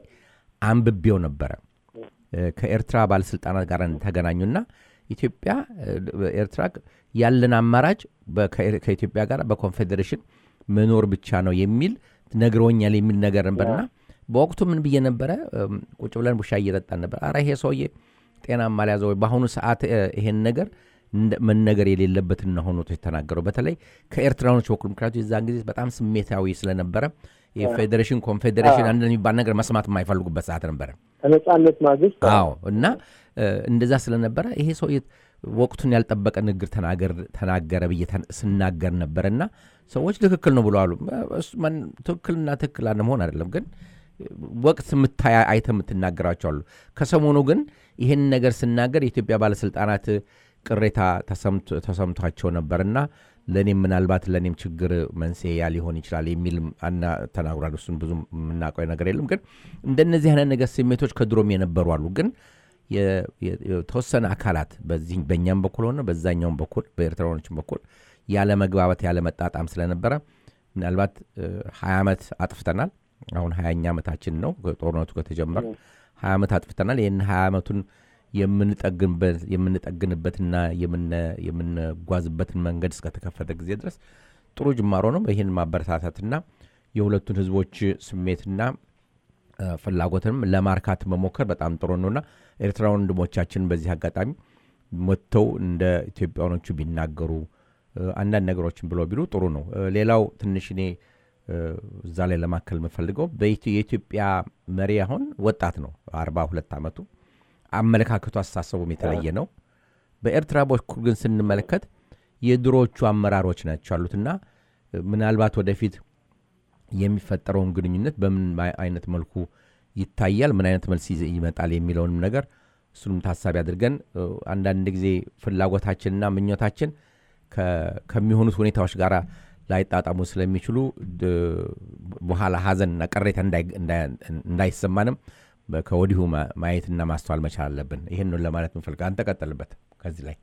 S1: አንብቤው ነበረ። እ፣ ከኤርትራ ባለስልጣናት ጋር ተገናኙና ኢትዮጵያ እ፣ ኤርትራ ያለን አማራጭ በ- ከኤር- ከኢትዮጵያ ጋር በኮንፌዴሬሽን መኖር ብቻ ነው የሚል ነግረውኛል የሚል ነገር ነበርና በወቅቱ ምን ብዬ ነበረ? እም፣ ቁጭ ብለን ቡሻ እየጠጣን ነበር። አረ ይሄ ሰውዬ ጤናማ አልያዘ ወይ? በአሁኑ ሰዓት እ፣ ይሄን ነገር እንደ- መነገር የሌለበትን ነው ሆኖ የተናገረው። በተለይ ከኤርትራኖች በኩል ምክንያቱም የዛን ጊዜ በጣም ስሜታዊ ስለነበረ የፌዴሬሽን ኮንፌዴሬሽን አንድ የሚባል ነገር መስማት የማይፈልጉበት ሰዓት ነበረ።
S2: ከነጻነት ማግስት
S1: አዎ እና እ፣ እንደዛ ስለነበረ ይሄ ሰው ወቅቱን ያልጠበቀ ንግግር ተናገር- ተናገረ ብዬ ተን- ስናገር ነበር እና ሰዎች ትክክል ነው ብለዋሉ። እሱ ማን- ትክክልና ትክክል አለመሆን አይደለም ግን ወቅት የምታይ አይተ የምትናገራቸው አሉ። ከሰሞኑ ግን ይህን ነገር ስናገር የኢትዮጵያ ባለስልጣናት ቅሬታ ተሰምቶ- ተሰምቷቸው ነበርና ለእኔም ምናልባት ለእኔም ችግር መንስኤ ያ ሊሆን ይችላል የሚል አና ተናግሯል። እሱን ብዙ የምናውቀው ነገር የለም። ግን እንደነዚህ አይነት ነገር ስሜቶች ከድሮም የነበሩ አሉ። ግን የ- የ- የተወሰነ አካላት በዚህ በእኛም በኩል ሆነ በዛኛውም በኩል በኤርትራኖችም በኩል ያለ መግባባት ያለ መጣጣም ስለነበረ ምናልባት ሀያ ዓመት አጥፍተናል። አሁን ሀያኛ ዓመታችን ነው ጦርነቱ ከተጀመረ ሀያ ዓመት አጥፍተናል። ይህን ሀያ ዓመቱን የምንጠግንበት የምንጠግንበትና የምነ- የምንጓዝበትን መንገድ እስከተከፈተ ጊዜ ድረስ ጥሩ ጅማሮ ነው። ይህን ማበረታታትና የሁለቱን ህዝቦች ስሜትና እ፣ ፍላጎትንም ለማርካት መሞከር በጣም ጥሩ ነውና ኤርትራ ወንድሞቻችን በዚህ አጋጣሚ መጥተው እንደ ኢትዮጵያኖቹ ቢናገሩ እ፣ አንዳንድ ነገሮችን ብለው ቢሉ ጥሩ ነው። እ፣ ሌላው ትንሽ እኔ እ፣ እዛ ላይ ለማከል የምፈልገው በኢትዮ- የኢትዮጵያ መሪ አሁን ወጣት ነው፣ አርባ ሁለት ዓመቱ አመለካከቱ አስተሳሰቡም የተለየ ነው። በኤርትራ በኩል ግን ስንመለከት የድሮዎቹ አመራሮች ናቸው ያሉትና እ፣ ምናልባት ወደፊት የሚፈጠረውን ግንኙነት በምን ማ- አይነት መልኩ ይታያል፣ ምን አይነት መልስ ይዘ- ይመጣል የሚለውንም ነገር እሱንም ታሳቢ አድርገን እ፣ አንዳንድ ጊዜ ፍላጎታችንና ምኞታችን ከ- ከሚሆኑት ሁኔታዎች ጋር ላይጣጣሙ ስለሚችሉ ድ- በኋላ ሀዘንና ቅሬታ እንዳይ- እንዳይ- እንዳይሰማንም በ- ከወዲሁ ማ- ማየትና ማስተዋል መቻል አለብን። ይህን ነው ለማለት ምፈልግ። አንተ ቀጥልበት ከዚህ ላይ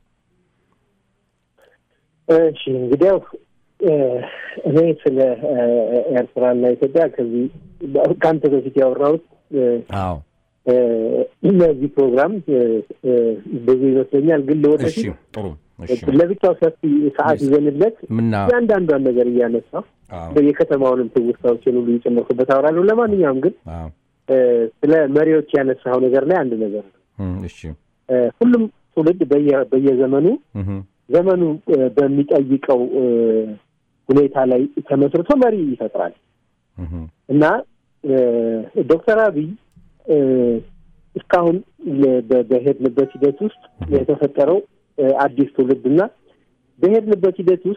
S2: እሺ እንግዲያው እ፣ እኔ ስለ እ፣ ኤርትራና ኢትዮጵያ ከዚህ ከአንተ በፊት ያወራሁት እ፣
S1: አዎ
S2: እ፣ ለዚህ ፕሮግራም እ፣ እ፣ ብዙ ይመስለኛል። ግን
S1: እሺ
S2: ለወደፊት
S1: ጥሩ እሺ
S2: ለብቻው ሰፊ ሰዓት ይዘንለት
S1: ምና
S2: እያንዳንዷን ነገር እያነሳ
S1: አዎ
S2: የከተማውንም ትውስታዎችን ሁሉ እየጨመርኩበት አወራለሁ። ለማንኛውም ግን
S1: አዎ
S2: እ፣ ስለ መሪዎች ያነሳው ነገር ላይ አንድ ነገር ነው።
S1: እም፣ እሺ
S2: እ፣ ሁሉም ትውልድ በየ- በየዘመኑ
S1: እህ፣
S2: ዘመኑ እ፣ በሚጠይቀው እ፣ ሁኔታ ላይ ተመስርቶ መሪ ይፈጥራል
S1: እህ፣
S2: እና እ፣ ዶክተር አብይ እ፣ እስካሁን ለ- በ- በሄድንበት ሂደት ውስጥ የተፈጠረው እ፣ አዲስ ትውልድ እና በሄድንበት ሂደት ውስጥ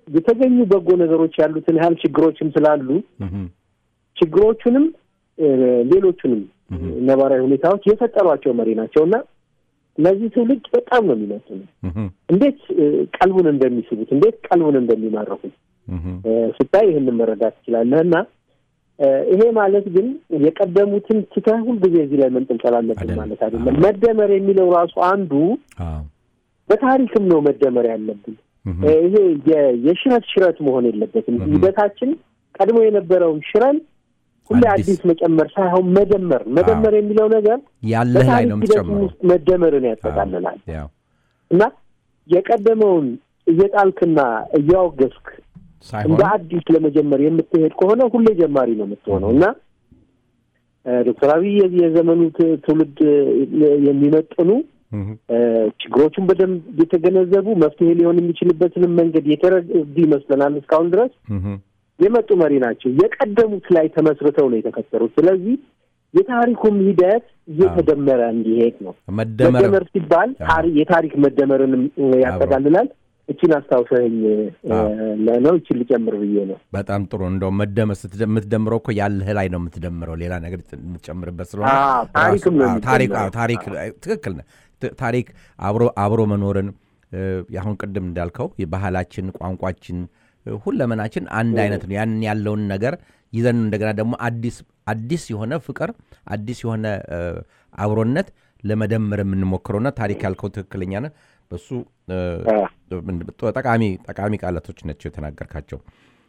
S2: የተገኙ በጎ ነገሮች ያሉትን ያህል ችግሮችም ስላሉ
S1: እህም፣
S2: ችግሮቹንም እ፣ ሌሎቹንም
S1: እህም፣
S2: ነባራዊ ሁኔታዎች የፈጠሯቸው መሪ ናቸው እና እነዚህ ትውልድ በጣም ነው የሚመጡት።
S1: እህም፣
S2: እንዴት እ፣ ቀልቡን እንደሚስቡት እንዴት ቀልቡን እንደሚማረኩት
S1: እህም፣
S2: እ፣ ስታይ ይህንን መረዳት ትችላለህ። እና እ፣ ይሄ ማለት ግን የቀደሙትን ትተህ ሁልጊዜ እዚህ ላይ መንጠልጠል አለብን
S1: አይደለም።
S2: ማለት አይደለም። መደመር የሚለው ራሱ አንዱ
S1: አዎ፣
S2: በታሪክም ነው መደመር ያለብን።
S1: እህም፣
S2: እ፣ ይሄ የ- የሽረት ሽረት መሆን የለበትም።
S1: እህም።
S2: ሂደታችን ቀድሞ የነበረውን ሽረን ሁሌ
S1: አዲስ
S2: አዲስ መጨመር ሳይሆን መደመር መደመር የሚለው ነገር
S1: ያለህ ላይ
S2: በታሪክ
S1: ነው
S2: ሂደት
S1: የምትጨምረው።
S2: ውስጥ መደመርን ያጠቃልላል
S1: ያው
S2: እና የቀደመውን እየጣልክና እያወገዝክ
S1: ሳይሆን
S2: እንደ አዲስ ለመጀመር የምትሄድ ከሆነ ሁሌ ጀማሪ ነው የምትሆነው እና እ፣ ዶክተር አብይ የዚህ የዘመኑ ት- ትውልድ እ፣ የሚመጥኑ
S1: እህም፣
S2: እ፣ ችግሮቹን በደንብ የተገነዘቡ መፍትሄ ሊሆን የሚችልበትንም መንገድ የተረዱ ይመስለናል። እስካሁን ድረስ
S1: እህም፣
S2: የመጡ መሪ ናቸው። የቀደሙት ላይ ተመስርተው ነው የተከተሉት። ስለዚህ የታሪኩም ሂደት እየተደመረ እንዲሄድ ነው።
S1: መደመር
S2: መደመር ሲባል
S1: አዎ።
S2: ታሪ- የታሪክ መደመርንም እ፣ ያጠቃልላል። እቺን አስታውሰኝ ነው እቺን ልጨምር ብዬ ነው።
S1: በጣም ጥሩ። እንደውም መደመር ስትደ- የምትደምረው እኮ ያለህ ላይ ነው የምትደምረው፣ ሌላ ነገር የምትጨምርበት ስለሆነ
S2: አዎ፣ ታሪክም ነው
S1: ራሱ- አዎ፣ ታሪክ አዎ፣
S2: የሚጨምረው።
S1: ታሪክ ትክክል ነህ። ት- ታሪክ አብሮ አብሮ መኖርን እ፣ አሁን ቅድም እንዳልከው የባህላችን፣ ቋንቋችን፣ እ፣ ሁለመናችን አንድ አይነት ነው። ያንን ያለውን ነገር ይዘን እንደገና ደግሞ አዲስ አዲስ የሆነ ፍቅር አዲስ የሆነ እ፣ አብሮነት ለመደመር የምንሞክረውና ታሪክ ያልከው ትክክለኛ ነህ። በሱ እ፣
S2: አዎ።
S1: ጠቃሚ ጠቃሚ ቃላቶች ናቸው የተናገርካቸው።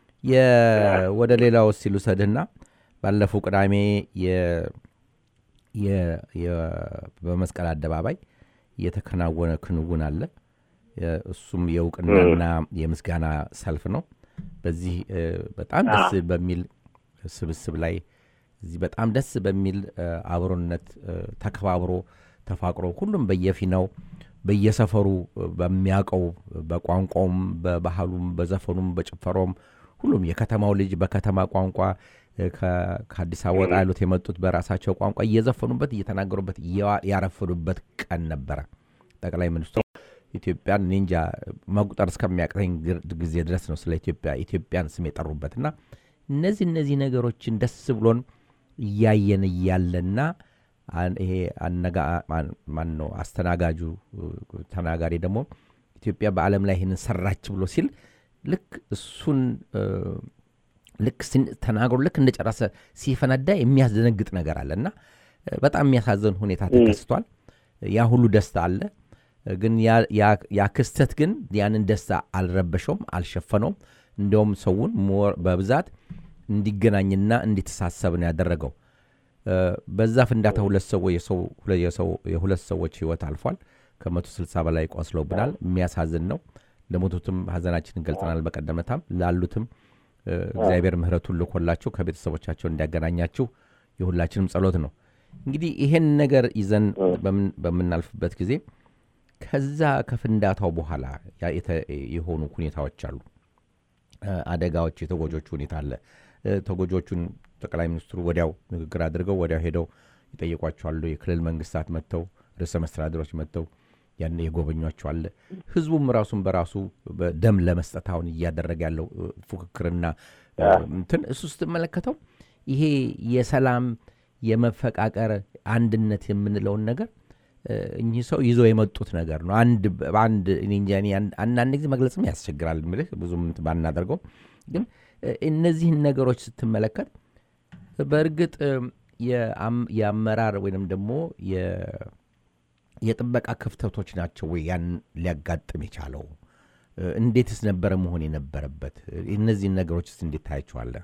S1: የ- ወደ ሌላው ሲሉ ሰድህና ባለፈው ቅዳሜ የ- የ- የ- በመስቀል አደባባይ የተከናወነ ክንውን አለ። የ- እሱም የእውቅናና የምስጋና ሰልፍ ነው። በዚህ እ፣ በጣም ደስ በሚል ስብስብ ላይ እዚህ በጣም ደስ በሚል እ፣ አብሮነት እ፣ ተከባብሮ ተፋቅሮ ሁሉም በየፊናው በየሰፈሩ እ፣ በሚያውቀው በቋንቋውም በባህሉም በዘፈኑም በጭፈራውም ሁሉም የከተማው ልጅ በከተማ ቋንቋ እ፣ ከ- ከአዲስ አበባ ወጣ ያሉት የመጡት በራሳቸው ቋንቋ እየዘፈኑበት እየተናገሩበት እየዋ- ያረፈዱበት ቀን ነበረ። ጠቅላይ ሚኒስትሩ ኢትዮጵያን እኔ እንጃ መቁጠር እስከሚያቅተኝ ግር- ጊዜ ድረስ ነው ስለ ኢትዮጵያ ኢትዮጵያን ስም የጠሩበት እና እነዚህ እነዚህ ነገሮችን ደስ ብሎን እያየን እያለና አን- ይሄ አነጋ ማን- ማን ነው አስተናጋጁ እ፣ ተናጋሪ ደግሞ ኢትዮጵያ በዓለም ላይ ይህንን ሰራች ብሎ ሲል ልክ እሱን እ፣ ልክ ሲን- ተናግሮ ልክ እንደጨረሰ ሲፈነዳ የሚያስደነግጥ ነገር አለ እና እ፣ በጣም የሚያሳዝን ሁኔታ ተከስቷል። ያ ሁሉ ደስታ አለ እ፣ ግን ያ- ያ- ያ ክስተት ግን ያንን ደስታ አልረበሸውም፣ አልሸፈነውም። እንዲያውም ሰውን ሞር በብዛት እንዲገናኝና እንዲተሳሰብ ነው ያደረገው። እ፣ በዛ ፍንዳታ ሁለት ሰዎች የሰው ሁለ- የሰው- የሁለት ሰዎች ህይወት አልፏል። ከመቶ ስልሳ በላይ ቆስለውብናል። የሚያሳዝን ነው። ለሞቱትም ሀዘናችንን ገልጸናል። በቀደመታም ላሉትም እ፣ እግዚአብሔር ምሕረቱን ልኮላችሁ ከቤተሰቦቻቸው እንዲያገናኛችሁ የሁላችንም ጸሎት ነው። እንግዲህ ይሄን ነገር ይዘን በምን- በምናልፍበት ጊዜ ከዛ ከፍንዳታው በኋላ ያ የተ- የሆኑ ሁኔታዎች አሉ። እ፣ አደጋዎች፣ የተጎጆቹ ሁኔታ አለ። እ፣ ተጎጆቹን ጠቅላይ ሚኒስትሩ ወዲያው ንግግር አድርገው ወዲያው ሄደው ይጠይቋቸዋሉ። የክልል መንግስታት መጥተው ርዕሰ መስተዳድሮች መጥተው ያን የጎበኟቸው አለ። ህዝቡም ራሱን በራሱ በደም ለመስጠት አሁን እያደረገ ያለው እ፣ ፉክክርና እ፣ እንትን እሱ ስትመለከተው ይሄ የሰላም የመፈቃቀር አንድነት የምንለውን ነገር እ፣ እኚህ ሰው ይዞ የመጡት ነገር ነው። አንድ በአንድ እኔ እንጃ እኔ አንድ- አንዳንድ ጊዜ መግለጽም ያስቸግራል ምልህ ብዙም እንትን ባናደርገው ግን እ፣ እነዚህን ነገሮች ስትመለከት በእርግጥ እ፣ የአም- የአመራር ወይንም ደግሞ የ- የጥበቃ ክፍተቶች ናቸው ወይ ያን ሊያጋጥም የቻለው? እ፣ እንዴትስ ነበረ መሆን የነበረበት? እነዚህን ነገሮችስ እንዴት ታያቸዋለህ?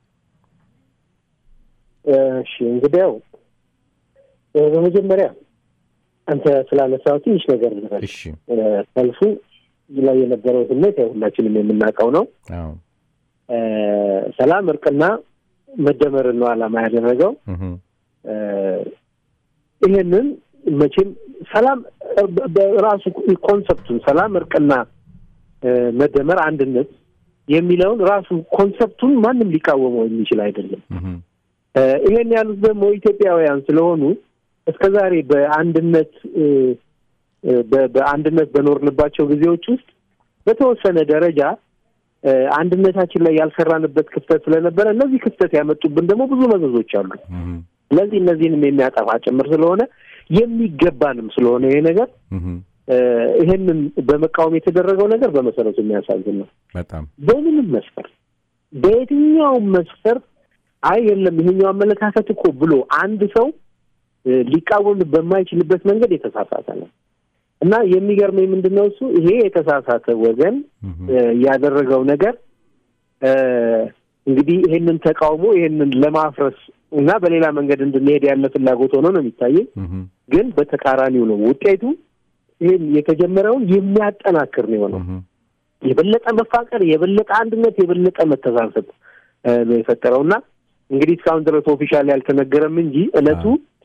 S2: እሺ እንግዲያው እ፣ በመጀመሪያ አንተ ስላነሳው ትንሽ ነገር ልበል።
S1: እሺ
S2: እ፣ ሰልፉ ላይ የነበረው ስሜት ያው ሁላችንም የምናውቀው ነው።
S1: አዎ
S2: እ፣ ሰላም፣ እርቅና መደመርን ነው ዓላማ ያደረገው።
S1: እህ፣
S2: እ፣ ይሄንን መቼም ሰላም እ፣ በ- በራሱ ኮንሰፕቱን ሰላም፣ እርቅና እ፣ መደመር፣ አንድነት የሚለውን ራሱ ኮንሰፕቱን ማንም ሊቃወመው የሚችል አይደለም።
S1: እህ፣
S2: እ፣ ይሄን ያሉት ደግሞ ኢትዮጵያውያን ስለሆኑ እስከ ዛሬ በአንድነት እ፣ እ፣ በ- በአንድነት በኖርንባቸው ጊዜዎች ውስጥ በተወሰነ ደረጃ እ፣ አንድነታችን ላይ ያልሰራንበት ክፍተት ስለነበረ እነዚህ ክፍተት ያመጡብን ደግሞ ብዙ መዘዞች አሉ።
S1: እህም፣
S2: ስለዚህ እነዚህንም የሚያጠፋ ጭምር ስለሆነ የሚገባንም ስለሆነ ይሄ ነገር
S1: እህም፣
S2: እ፣ ይሄንን በመቃወም የተደረገው ነገር በመሰረቱ የሚያሳዝን ነው።
S1: በጣም
S2: በምንም መስፈርት በየትኛውም መስፈርት አይ የለም ይሄኛው አመለካከት እኮ ብሎ አንድ ሰው እ፣ ሊቃወም በማይችልበት መንገድ የተሳሳተ ነው እና የሚገርመኝ ምንድን ነው እሱ ይሄ የተሳሳተ ወገን
S1: እህም፣
S2: እ፣ ያደረገው ነገር እ፣ እንግዲህ ይሄንን ተቃውሞ ይሄንን ለማፍረስ እና በሌላ መንገድ እንድንሄድ ያለ ፍላጎት ሆኖ ነው የሚታየኝ።
S1: እህም፣
S2: ግን በተቃራኒው ነው ውጤቱ። ይህን የተጀመረውን የሚያጠናክር ነው የሆነው።
S1: እህም፣
S2: የበለጠ መፋቀር፣ የበለጠ አንድነት፣ የበለጠ መተሳሰብ እ፣ ነው የፈጠረው እና እንግዲህ እስካሁን ድረስ ኦፊሻል ያልተነገረም እንጂ እለቱ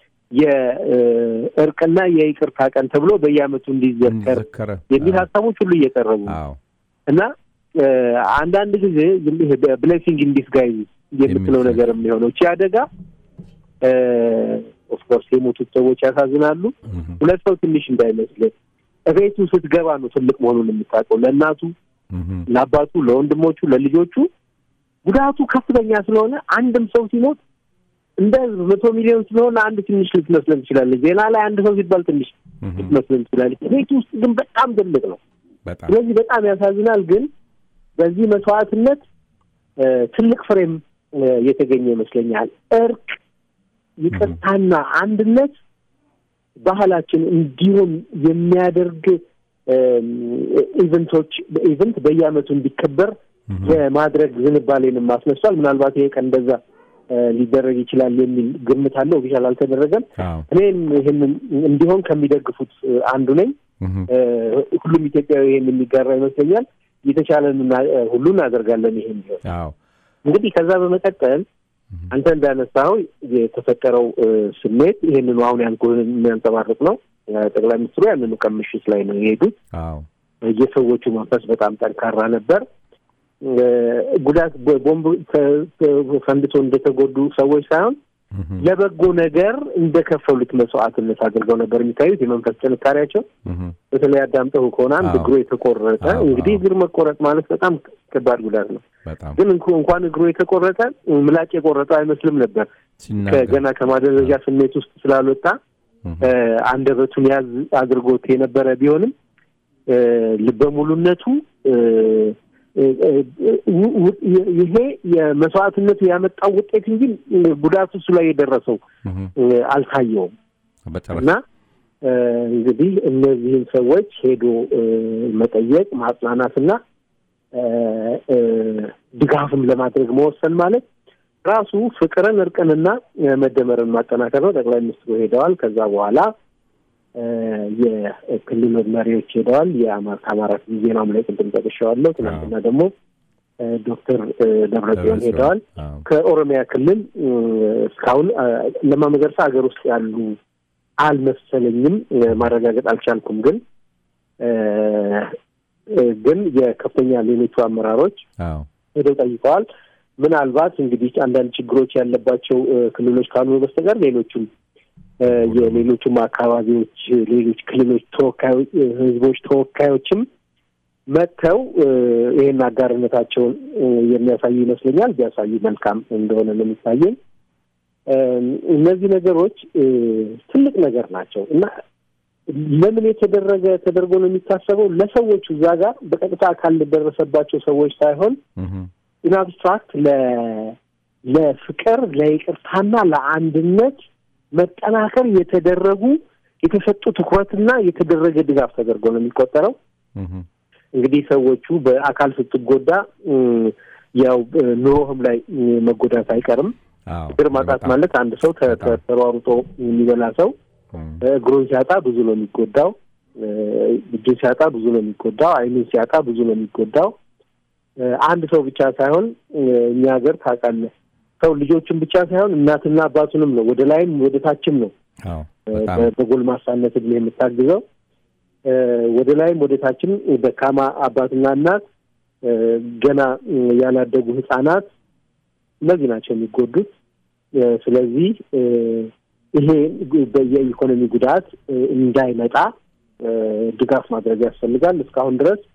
S2: የእርቅና የይቅርታ ቀን ተብሎ በየዓመቱ እንዲዘከር
S1: እንዲዘከረ
S2: የሚል ሀሳቦች ሁሉ እየቀረቡ ነው
S1: አዎ
S2: እና እ፣ አንዳንድ ጊዜ ብሌሲንግ ኢን ዲስጋይዝ የምትለው
S1: የሚል
S2: ነገር የሚሆነው እቺ አደጋ ኦፍኮርስ የሞቱት ሰዎች ያሳዝናሉ።
S1: እህም፣
S2: ሁለት ሰው ትንሽ እንዳይመስል እቤቱ ስትገባ ነው ትልቅ መሆኑን የምታውቀው። ለእናቱ፣
S1: እህም፣
S2: ለአባቱ፣ ለወንድሞቹ፣ ለልጆቹ ጉዳቱ ከፍተኛ ስለሆነ አንድም ሰው ሲሞት እንደ ህዝብ መቶ ሚሊዮን ስለሆነ አንድ ትንሽ ልትመስለን ትችላለች። ዜና ላይ አንድ ሰው ሲባል ትንሽ
S1: እህም፣
S2: ልትመስለን ትችላለች። ቤት ውስጥ ግን በጣም ትልቅ ነው።
S1: በጣም
S2: ስለዚህ በጣም ያሳዝናል። ግን በዚህ መስዋዕትነት እ፣ ትልቅ ፍሬም እ፣ የተገኘ ይመስለኛል። እርቅ፣ ይቅርታና አንድነት ባህላችን እንዲሆን የሚያደርግ እም፣ ኢቨንቶች ኢቨንት በየዓመቱ እንዲከበር
S1: እህም፣
S2: የማድረግ ዝንባሌንም አስነሷል። ምናልባት ይሄ ቀን እንደዛ እ፣ ሊደረግ ይችላል የሚል ግምት አለ። ኦፊሻል አልተደረገም።
S1: አዎ
S2: እኔም ይህንን እንዲሆን ከሚደግፉት እ፣ አንዱ ነኝ።
S1: እህም፣
S2: እ፣ ሁሉም ኢትዮጵያዊ ይሄን የሚጋራ ይመስለኛል። የተቻለን ሁሉ እናደርጋለን። ይሄን ቢሆን
S1: አዎ
S2: እንግዲህ ከዛ በመቀጠል አንተ እንዳነሳኸው የተፈጠረው እ፣ ስሜት ይሄንኑ አሁን ያልኩህን የሚያንጸባርቅ ነው። እ፣ ጠቅላይ ሚኒስትሩ ያንኑ ቀን ምሽት ላይ ነው የሄዱት።
S1: አዎ
S2: የሰዎቹ መንፈስ በጣም ጠንካራ ነበር። እ፣ ጉዳት በቦምብ ተ- ተ- ፈንድቶ እንደተጎዱ ሰዎች ሳይሆን
S1: እህም፣
S2: ለበጎ ነገር እንደከፈሉት መስዋዕትነት አድርገው ነበር የሚታዩት። የመንፈስ ጥንካሬያቸው
S1: እህም፣
S2: በተለይ አዳምጠው ከሆነ አንድ
S1: አዎ።
S2: እግሩ የተቆረጠ
S1: አዎ፣
S2: እንግዲህ
S1: አዎ።
S2: እግር መቆረጥ ማለት በጣም ከባድ ጉዳት ነው።
S1: በጣም
S2: ግን እንኳ- እንኳን እግሩ የተቆረጠ ምላጭ የቆረጠ አይመስልም ነበር።
S1: ሲናገር
S2: ከገና ከማደረጃ ስሜት ውስጥ ስላልወጣ
S1: እህም፣
S2: እ፣ አንደበቱን ያዝ አድርጎት የነበረ ቢሆንም እ፣ ልበ ሙሉነቱ እ፣ እ፣ እ፣ ው- ው- ይሄ የመስዋዕትነቱ ያመጣው ውጤት እንጂ ጉዳቱ እሱ ላይ የደረሰው
S1: እህም፣
S2: እ፣ አልታየውም።
S1: በጨረሻ
S2: እና እ፣ እንግዲህ እነዚህን ሰዎች ሄዶ እ፣ መጠየቅ ማጽናናትና እ፣ እ፣ ድጋፍም ለማድረግ መወሰን ማለት ራሱ ፍቅርን፣ እርቅንና እ፣ መደመርን ማጠናከር ነው። ጠቅላይ ሚኒስትሩ ሄደዋል። ከዛ በኋላ እ፣ የክልል መሪዎች ሄደዋል። የአማራ ከአማራ ክልል ዜናም ላይ ቅድም ጠቅሼዋለሁ። ትናንትና ደግሞ እ፣ ዶክተር እ፣ ደብረጽዮን ሄደዋል።
S1: አዎ
S2: ከኦሮሚያ ክልል እ፣ እስካሁን እ፣ ለማ መገርሳ ሀገር ውስጥ ያሉ አልመሰለኝም፣ እ፣ ማረጋገጥ አልቻልኩም። ግን እ፣ እ፣ ግን የከፍተኛ ሌሎቹ አመራሮች
S1: አዎ
S2: ሄደው ጠይቀዋል። ምናልባት እንግዲህ አንዳንድ ችግሮች ያለባቸው እ፣ ክልሎች ካልሆኑ በስተቀር ሌሎቹም እ፣ የሌሎቹም አካባቢዎች ሌሎች ክልሎች ተወካዮች እ፣ ህዝቦች ተወካዮችም መጥተው እ፣ ይሄን አጋርነታቸውን እ፣ የሚያሳዩ ይመስለኛል። ቢያሳዩ መልካም እንደሆነ ነው የሚታየኝ። እ፣ እነዚህ ነገሮች እ፣ ትልቅ ነገር ናቸው እና ለምን የተደረገ ተደርጎ ነው የሚታሰበው? ለሰዎቹ እዛ ጋር በቀጥታ አካል ለደረሰባቸው ሰዎች ሳይሆን
S1: እህም፣
S2: ኢንአብስትራክት ለ ለፍቅር ለይቅርታና ለአንድነት መጠናከር የተደረጉ የተሰጡ ትኩረትና የተደረገ ድጋፍ ተደርጎ ነው የሚቆጠረው።
S1: እህም፣
S2: እንግዲህ ሰዎቹ በአካል ስትጎዳ እ፣ ያው እ፣ ኑሮህም ላይ እ፣ መጎዳት አይቀርም።
S1: አዎ
S2: እግር ማጣት
S1: በጣም
S2: ማለት አንድ ሰው ተ-
S1: በጣም።
S2: ተሯሩጦ የሚበላ ሰው
S1: እም፣
S2: እግሩን ሲያጣ ብዙ ነው የሚጎዳው። እ፣ እጁን ሲያጣ ብዙ ነው የሚጎዳው። ዓይኑን ሲያጣ ብዙ ነው የሚጎዳው። እ፣ አንድ ሰው ብቻ ሳይሆን እ፣ እኛ ሀገር ታውቃለህ፣ ሰው ልጆቹን ብቻ ሳይሆን እናትና አባቱንም ነው ወደ ላይም ወደ ታችም ነው
S1: አዎ
S2: እ፣
S1: በጣም
S2: በ- በጎልማሳነት እድሜ የምታግዘው እ፣ ወደ ላይም ወደ ታችም ደካማ አባትና እናት እ፣ ገና እ፣ ያላደጉ ህጻናት እነዚህ ናቸው የሚጎዱት። እ፣ ስለዚህ እ፣ ይሄ ግ- በ- የኢኮኖሚ ጉዳት እ፣ እንዳይመጣ እ፣ ድጋፍ ማድረግ ያስፈልጋል። እስካሁን ድረስ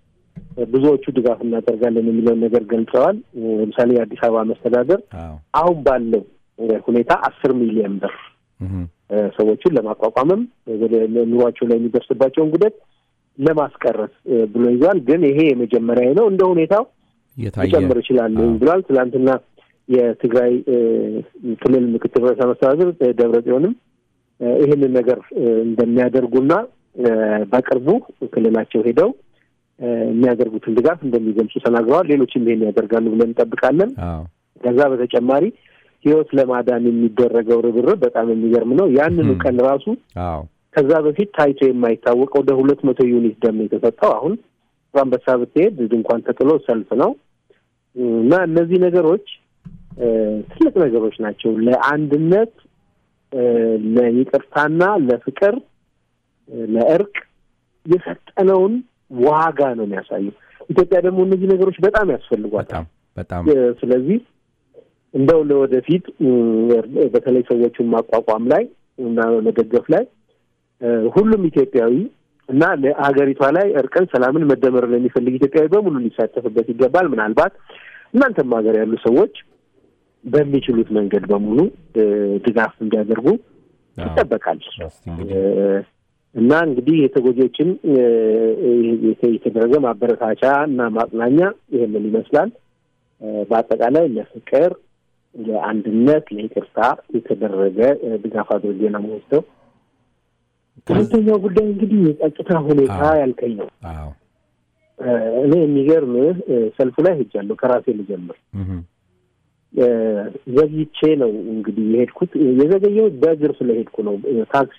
S2: ብዙዎቹ ድጋፍ እናደርጋለን የሚለውን ነገር ገልጸዋል። ለምሳሌ የአዲስ አበባ መስተዳደር
S1: አዎ
S2: አሁን ባለው ሁኔታ አስር ሚሊዮን ብር
S1: እህም፣
S2: ሰዎቹን ለማቋቋምም ወደ ኑሯቸው ላይ የሚደርስባቸውን ጉዳት ለማስቀረት ብሎ ይዟል። ግን ይሄ የመጀመሪያ ነው። እንደ ሁኔታው
S1: እየታየ
S2: ሊጨምር ይችላል
S1: አዎ።
S2: ብሏል። ትናንትና የትግራይ እ፣ ክልል ምክትል ርዕሰ መስተዳድር ደብረ ጽዮንም እ፣ ይህንን ነገር እ፣ እንደሚያደርጉና እ፣ በቅርቡ ክልላቸው ሄደው እ፣ የሚያደርጉትን ድጋፍ እንደሚገልጹ ተናግረዋል። ሌሎችም ይሄን ያደርጋሉ ብለን እንጠብቃለን።
S1: አዎ
S2: ከዛ በተጨማሪ ሕይወት ለማዳን የሚደረገው ርብርብ በጣም የሚገርም ነው። ያንኑ
S1: ም።
S2: ቀን ራሱ
S1: አዎ
S2: ከዛ በፊት ታይቶ የማይታወቀው ወደ ሁለት መቶ ዩኒት ደም ነው የተሰጠው። አሁን በአንበሳ ብትሄድ ድንኳን ተጥሎ ሰልፍ ነው እና እነዚህ ነገሮች እ፣ ትልቅ ነገሮች ናቸው። ለአንድነት እ፣ ለይቅርታና ለፍቅር እ፣ ለእርቅ የሰጠነውን ዋጋ ነው የሚያሳየው። ኢትዮጵያ ደግሞ እነዚህ ነገሮች በጣም ያስፈልጓታል።
S1: በጣም በጣም
S2: እ፣ ስለዚህ እንደው ለወደፊት እ፣ በተለይ ሰዎቹን ማቋቋም ላይ እና መደገፍ ላይ እ፣ ሁሉም ኢትዮጵያዊ እና ለሀገሪቷ ላይ እርቅን፣ ሰላምን፣ መደመርን የሚፈልግ ኢትዮጵያዊ በሙሉ ሊሳተፍበት ይገባል። ምናልባት እናንተም ሀገር ያሉ ሰዎች በሚችሉት መንገድ በሙሉ እ፣ ድጋፍ እንዲያደርጉ
S1: አዎ።
S2: ይጠበቃል።
S1: እስቲ እንግዲህ
S2: እ፣ እና እንግዲህ የተጎጂዎችን እ፣ የተ- የተደረገ ማበረታቻ እና ማጽናኛ ይህንን ይመስላል። እ፣ በአጠቃላይ ለፍቅር፣ ለአንድነት፣ ለይቅርታ የተደረገ እ፣ ድጋፍ አድርጌ ነው የምወስደው። ሁለተኛው ጉዳይ እንግዲህ የጸጥታ ሁኔታ
S1: አዎ።
S2: ያልከኝ ነው።
S1: አዎ
S2: እ፣ እኔ የሚገርምህ እ፣ ሰልፉ ላይ ሄጃለሁ። ከራሴ ልጀምር።
S1: እህም፣
S2: እ፣ ዘግይቼ ነው እንግዲህ የሄድኩት። የዘገየሁት በእግር ስለሄድኩ ነው። እ፣ ታክሲ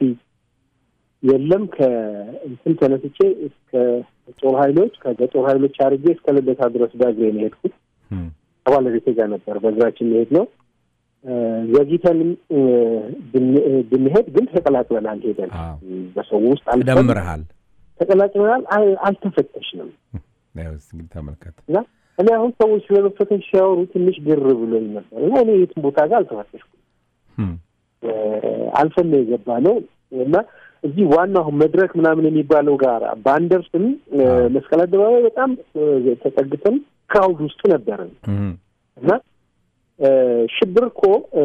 S2: የለም። ከእንትን ተነስቼ እስከ ጦር ኃይሎች ከጦር ኃይሎች አድርጌ እስከ ልደታ ድረስ በእግሬ ነው የሄድኩት።
S1: እህም፣
S2: ከባለቤቴ ጋር ነበር በእግራችን መሄድ ነው። እ፣ ዘግይተንም እ፣ ብን- እ፣ ብንሄድ ግን ተቀላቅለናል። ሄደን
S1: አዎ
S2: በሰው ውስጥ አልፈን
S1: ተደምረሃል።
S2: ተቀላቅለናል። አል- አልተፈተሽንም
S1: ያው እስቲ እንግዲህ ተመልከት።
S2: እና እኔ አሁን ሰዎች ስለመፈተሽ ሲያወሩ ትንሽ ግር ብሎኝ ነበር እና እኔ የትም ቦታ ጋር አልተፈተሽኩም።
S1: እህም፣
S2: እ፣ አልፈን ነው የገባ ነው እና እዚህ ዋናው መድረክ ምናምን የሚባለው ጋር ባንደርስም እ፣
S1: አዎ።
S2: መስቀል አደባባይ በጣም እ፣ ተጠግተን ክራውድ ውስጥ ነበርን
S1: እህም፣
S2: እና እ፣ ሽብር እኮ እ፣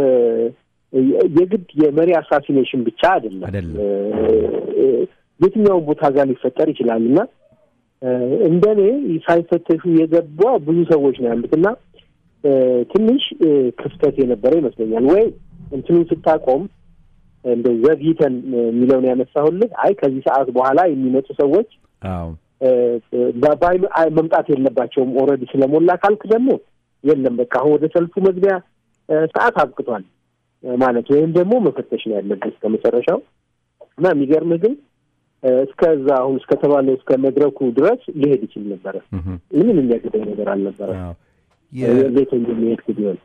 S2: የግድ የመሪ አሳሲኔሽን ብቻ አይደለም
S1: አይደለም።
S2: እ፣ የትኛውን ቦታ ጋር ሊፈጠር ይችላል እና እ፣ እንደኔ ሳይፈተሹ የገባ ብዙ ሰዎች ነው ያሉት እና እ፣ ትንሽ እ፣ ክፍተት የነበረ ይመስለኛል። ወይ እንትኑን ስታቆም እንደ ዘግይተን እ፣ የሚለውን ያነሳሁልህ፣ አይ ከዚህ ሰዓት በኋላ የሚመጡ ሰዎች
S1: አዎ
S2: እ፣ በ- ባይ- አይ መምጣት የለባቸውም ኦልሬዲ ስለሞላ ካልክ ደግሞ የለም በቃ አሁን ወደ ሰልፉ መግቢያ እ፣ ሰዓት አብቅቷል እ፣ ማለት ወይም ደግሞ መፈተሽ ነው ያለብን እስከ መጨረሻው እና የሚገርምህ ግን እ፣ እስከዛ አሁን እስከተባለው እስከ መድረኩ ድረስ ሊሄድ ይችል ነበረ።
S1: እህም፣
S2: ምንም የሚያግደኝ ነገር አልነበረ።
S1: አዎ የ-
S2: ሌቶ እንደሚሄድኩ ቢሆን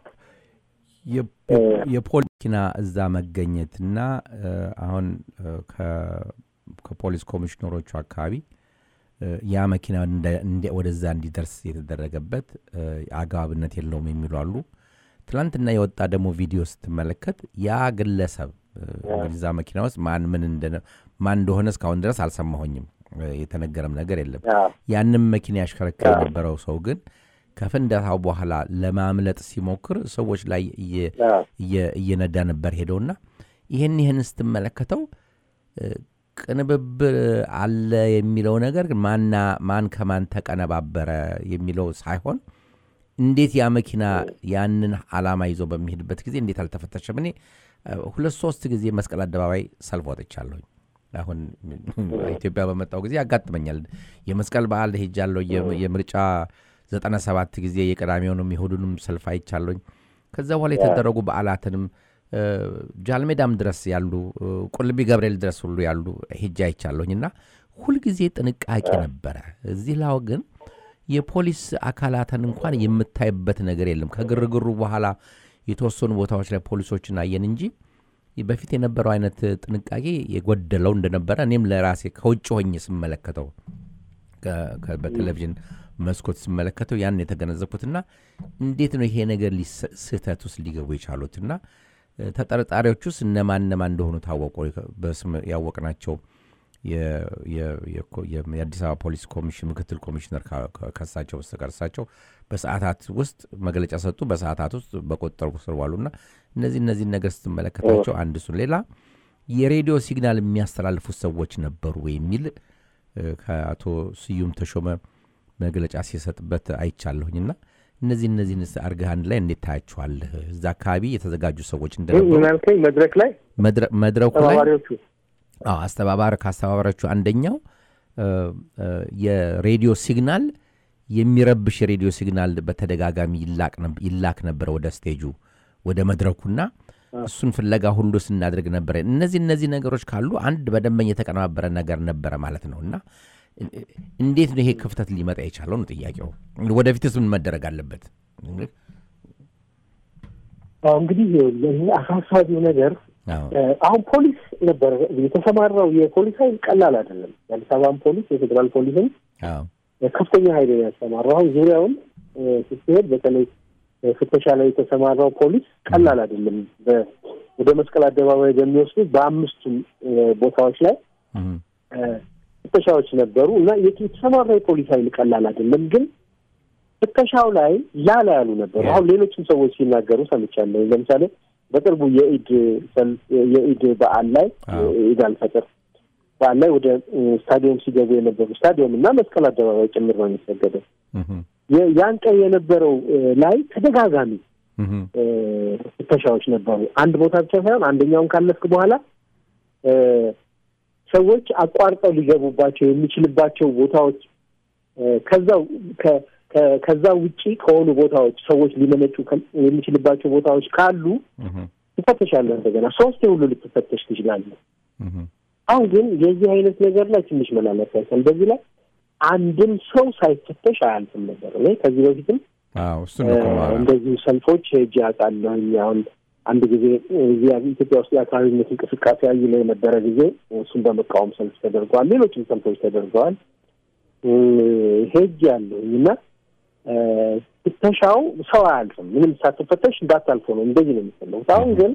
S1: የ- የፖሊስ መኪና እዛ መገኘትና እ፣ አሁን እ፣ ከ- ከፖሊስ ኮሚሽነሮቹ አካባቢ እ፣ ያ መኪና እንደ- እንደ- ወደዛ እንዲደርስ የተደረገበት እ፣ አግባብነት የለውም የሚሉ አሉ። ትናንትና የወጣ ደግሞ ቪዲዮ ስትመለከት ያ ግለሰብ እ፣ እንግዲህ እዛ መኪና ውስጥ ማን ምን እንደነ- ማን እንደሆነ እስካሁን ድረስ አልሰማሁኝም። እ፣ የተነገረም ነገር የለም።
S2: አዎ፣
S1: ያንም መኪና ያሽከረክር የነበረው ሰው ግን ከፍንዳታው በኋላ ለማምለጥ ሲሞክር ሰዎች ላይ እየ-
S2: አዎ፣
S1: እየ- እየነዳ ነበር ሄደውና ይህን ይህን ስትመለከተው እ፣ ቅንብብር አለ የሚለው ነገር ግን ማና ማን ከማን ተቀነባበረ የሚለው ሳይሆን እንዴት ያ መኪና ያንን ዓላማ ይዞ በሚሄድበት ጊዜ እንዴት አልተፈተሸም? እኔ እ፣ ሁለት ሶስት ጊዜ መስቀል አደባባይ ሰልፍ ወጥቻለሁኝ። አሁን ኢትዮጵያ በመጣው ጊዜ ያጋጥመኛል። የመስቀል በዓል ሄጃለሁ። የ- የምርጫ ዘጠና ሰባት ጊዜ የቀዳሚውንም የእሁዱንም ሰልፍ አይቻለሁኝ። ከዛ በኋላ የተደረጉ በዓላትንም እ፣ ጃልሜዳም ድረስ ያሉ እ፣ ቁልቢ ገብርኤል ድረስ ሁሉ ያሉ ሄጄ አይቻለሁኝ እና ሁልጊዜ ጥንቃቄ ነበረ። እዚህ ላው ግን የፖሊስ አካላትን እንኳን የምታይበት ነገር የለም። ከግርግሩ በኋላ የተወሰኑ ቦታዎች ላይ ፖሊሶችን አየን እንጂ በፊት የነበረው አይነት ጥንቃቄ የጎደለው እንደነበረ እኔም ለራሴ ከውጭ ሆኜ ስመለከተው ከ- ከ- በቴሌቪዥን መስኮት ስመለከተው ያን የተገነዘብኩትና እንዴት ነው ይሄ ነገር ሊስ- ስህተት ውስጥ ሊገቡ የቻሉትና እ፣ ተጠርጣሪዎች ውስጥ እነማን እነማን እንደሆኑ ታወቁ። በስም ያወቅናቸው የ- የ- የኮ- የ- የአዲስ አበባ ፖሊስ ኮሚሽን ምክትል ኮሚሽነር ካ- ካ- ከሳቸው በስተቀር እሳቸው በሰዓታት ውስጥ መግለጫ ሰጡ። በሰዓታት ውስጥ በቁጥጥር ስር ዋሉና እነዚህ እነዚህን ነገር ስትመለከታቸው አንድ እሱን ሌላ የሬዲዮ ሲግናል የሚያስተላልፉት ሰዎች ነበሩ ወይ የሚል እ፣ ከአቶ ስዩም ተሾመ መግለጫ ሲሰጥበት አይቻለሁኝና እነዚህ እነዚህን አርገህ አንድ ላይ እንዴት ታያቸዋለህ? እዛ አካባቢ የተዘጋጁ ሰዎች እንደነበሩ
S2: ምን አልከኝ? መድረክ ላይ
S1: መድረ- መድረኩ ላይ
S2: ተባባሪዎቹ
S1: አዎ አስተባባሪ ከአስተባባሪዎቹ አንደኛው እ፣ እ፣ የሬዲዮ ሲግናል የሚረብሽ የሬዲዮ ሲግናል በተደጋጋሚ ይላቅ ነብ- ይላክ ነበረ ወደ ስቴጁ ወደ መድረኩና እሱን ፍለጋ ሁሉ ስናደርግ ነበረ። እነዚህ እነዚህ ነገሮች ካሉ አንድ በደንበኛ የተቀነባበረ ነገር ነበረ ማለት ነው እና እ- እ- እንዴት ነው ይሄ ክፍተት ሊመጣ የቻለው ነው ጥያቄው። ወደፊትስ ምን መደረግ አለበት?
S2: አዎ እንግዲህ ለዚህ አሳሳቢው ነገር
S1: አዎ
S2: እ፣ አሁን ፖሊስ ነበረ የተሰማራው የፖሊስ ኃይል ቀላል አይደለም። የአዲስ አበባን ፖሊስ የፌዴራል ፖሊስን
S1: አዎ
S2: ከፍተኛ ኃይል ነው ያሰማራው። አሁን ዙሪያውን እ፣ ስትሄድ በተለይ እ፣ ፍተሻ ላይ የተሰማራው ፖሊስ ቀላል አይደለም። በ- ወደ መስቀል አደባባይ በሚወስዱ በአምስቱም እ፣ ቦታዎች ላይ
S1: እም፣
S2: እ፣ ፍተሻዎች ነበሩ እና የት- የተሰማራው የፖሊስ ኃይል ቀላል አይደለም ግን ፍተሻው ላይ ላላ ያሉ ነበሩ። አሁን ሌሎችም ሰዎች ሲናገሩ ሰምቻለሁ። ለምሳሌ በቅርቡ የኢድ ሰልፍ የኢድ በዓል ላይ
S1: አዎ።
S2: ኢድ አልፈጥር በዓል ላይ ወደ እ፣ ስታዲየም ሲገቡ የነበሩ ስታዲየም እና መስቀል አደባባይ ጭምር ነው የሚሰገደው።
S1: እም፣
S2: የ- ያን ቀን የነበረው እ፣ ላይ ተደጋጋሚ
S1: እም፣
S2: እ፣ ፍተሻዎች ነበሩ። አንድ ቦታ ብቻ ሳይሆን አንደኛውን ካለፍክ በኋላ እ፣ ሰዎች አቋርጠው ሊገቡባቸው የሚችልባቸው ቦታዎች እ፣ ከዛው ከ- ከ- ከዛ ውጪ ከሆኑ ቦታዎች ሰዎች ሊመነጩ ከ- የሚችልባቸው ቦታዎች ካሉ
S1: እም፣
S2: ትፈተሻለህ። እንደገና ሶስት ሁሉ ልትፈተሽ ትችላለህ።
S1: እም፣
S2: አሁን ግን የዚህ አይነት ነገር ላይ ትንሽ መላለት ያሳል። በዚህ ላይ አንድም ሰው ሳይፈተሽ አያልፍም ነበር። እኔ ከዚህ በፊትም
S1: አዎ እሱን ነው እኮ የማወራው።
S2: እንደዚሁ ሰልፎች ሄጄ አውቃለሁኝ። አሁን አንድ ጊዜ እዚህ ኢትዮጵያ ውስጥ የአካባቢነት እንቅስቃሴ አይሎ የነበረ ጊዜ እሱን በመቃወም ሰልፍ ተደርገዋል። ሌሎችም ሰልፎች ተደርገዋል። እ፣ ሄጄ ያለሁኝ እና እ፣ ፍተሻው ሰው አያልፍም። ምንም ሳትፈተሽ እንዳታልፎ ነው። እንደዚህ ነው የሚፈለጉት። አሁን ግን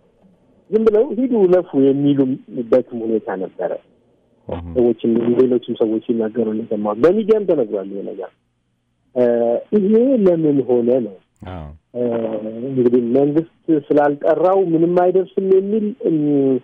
S2: ዝም ብለው ሂዱ ለፉ የሚሉበትም ሁኔታ ነበረ።
S1: እም፣
S2: ሰዎችም ሌሎችም ሰዎች ሲናገሩ እንደሰማ በሚዲያም ተነግሯል ይሄ ነገር እ፣ ይሄ ለምን ሆነ ነው
S1: አዎ
S2: እ፣ እንግዲህ መንግስት ስላልጠራው ምንም አይደርስም የሚል እም፣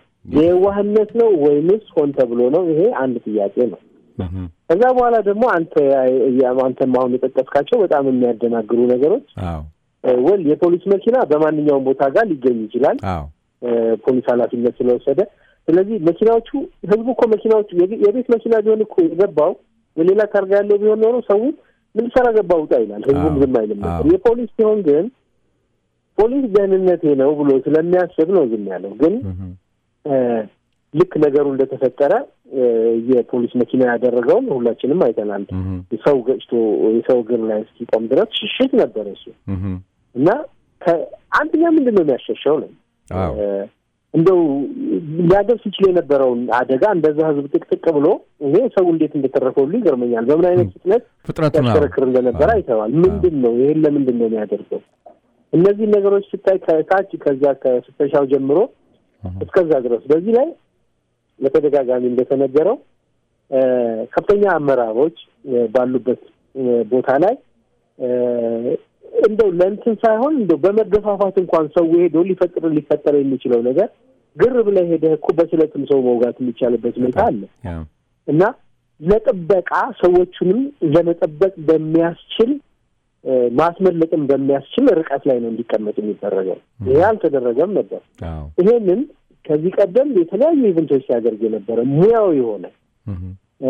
S2: የዋህነት ነው ወይምስ ሆን ተብሎ ነው? ይሄ አንድ ጥያቄ ነው።
S1: እም፣
S2: ከዛ በኋላ ደግሞ አንተ ያ- አንተም አሁን የጠቀስካቸው በጣም የሚያደናግሩ ነገሮች
S1: አዎ
S2: እ፣ ወል የፖሊስ መኪና በማንኛውም ቦታ ጋር ሊገኝ ይችላል
S1: አዎ
S2: እ፣ ፖሊስ ኃላፊነት ስለወሰደ። ስለዚህ መኪናዎቹ ህዝቡ እኮ መኪናዎቹ የቤ- የቤት መኪና ቢሆን እኮ የገባው የሌላ ታርጋ ያለው ቢሆን ኖሮ ሰው ምን ሰራ ገባ ውጣ ይላል። ህዝቡም
S1: አዎ፣
S2: ዝም አይልም ነበር።
S1: አዎ።
S2: የፖሊስ ሲሆን ግን ፖሊስ ደህንነቴ ነው ብሎ ስለሚያስብ ነው ዝም ያለው። ግን
S1: እም፣
S2: እ፣ ልክ ነገሩ እንደተፈጠረ እ፣ የፖሊስ መኪና ያደረገውን ሁላችንም አይተናል።
S1: እም፣
S2: ሰው ገጭቶ የሰው እግር ላይ እስኪቆም ድረስ ሽሽት ነበረ እሱ
S1: እም፣
S2: እና ከ- አንደኛ ምንድን ነው የሚያሸሸው ነው
S1: አዎ
S2: እ፣ እንደው ሊያደርስ ይችል የነበረውን አደጋ እንደዛ ህዝብ ጥቅጥቅ ብሎ ይሄ ሰው እንዴት እንደተረፈው ሁሉ ይገርመኛል። በምን አይነት ፍጥነት
S1: ፍጥነቱን አዎ
S2: ያሽከረክር እንደነበረ
S1: አዎ።
S2: አይተዋል። ምንድን ነው ይሄን ለምንድን ነው የሚያደርገው? እነዚህ ነገሮች ስታይ ከታች ከዛ ከፍተሻው ጀምሮ
S1: እም፣
S2: እስከዛ ድረስ በዚህ ላይ በተደጋጋሚ እንደተነገረው እ፣ ከፍተኛ አመራሮች እ፣ ባሉበት እ፣ ቦታ ላይ እ፣ እንደው ለእንትን ሳይሆን እንደው በመገፋፋት እንኳን ሰው ሄዶ ሊፈጥር ሊፈጠር የሚችለው ነገር ግር ብለህ ሄደህ እኮ በስለትም ሰው መውጋት የሚቻልበት ሁኔታ አለ
S1: አዎ
S2: እና ለጥበቃ ሰዎቹንም ለመጠበቅ በሚያስችል እ፣ ማስመለጥም በሚያስችል ርቀት ላይ ነው እንዲቀመጥ የሚደረገው። ይሄ አልተደረገም ነበር።
S1: አዎ
S2: ይሄንን ከዚህ ቀደም የተለያዩ ኢቨንቶች ሲያደርግ የነበረ ሙያዊ የሆነ
S1: እም፣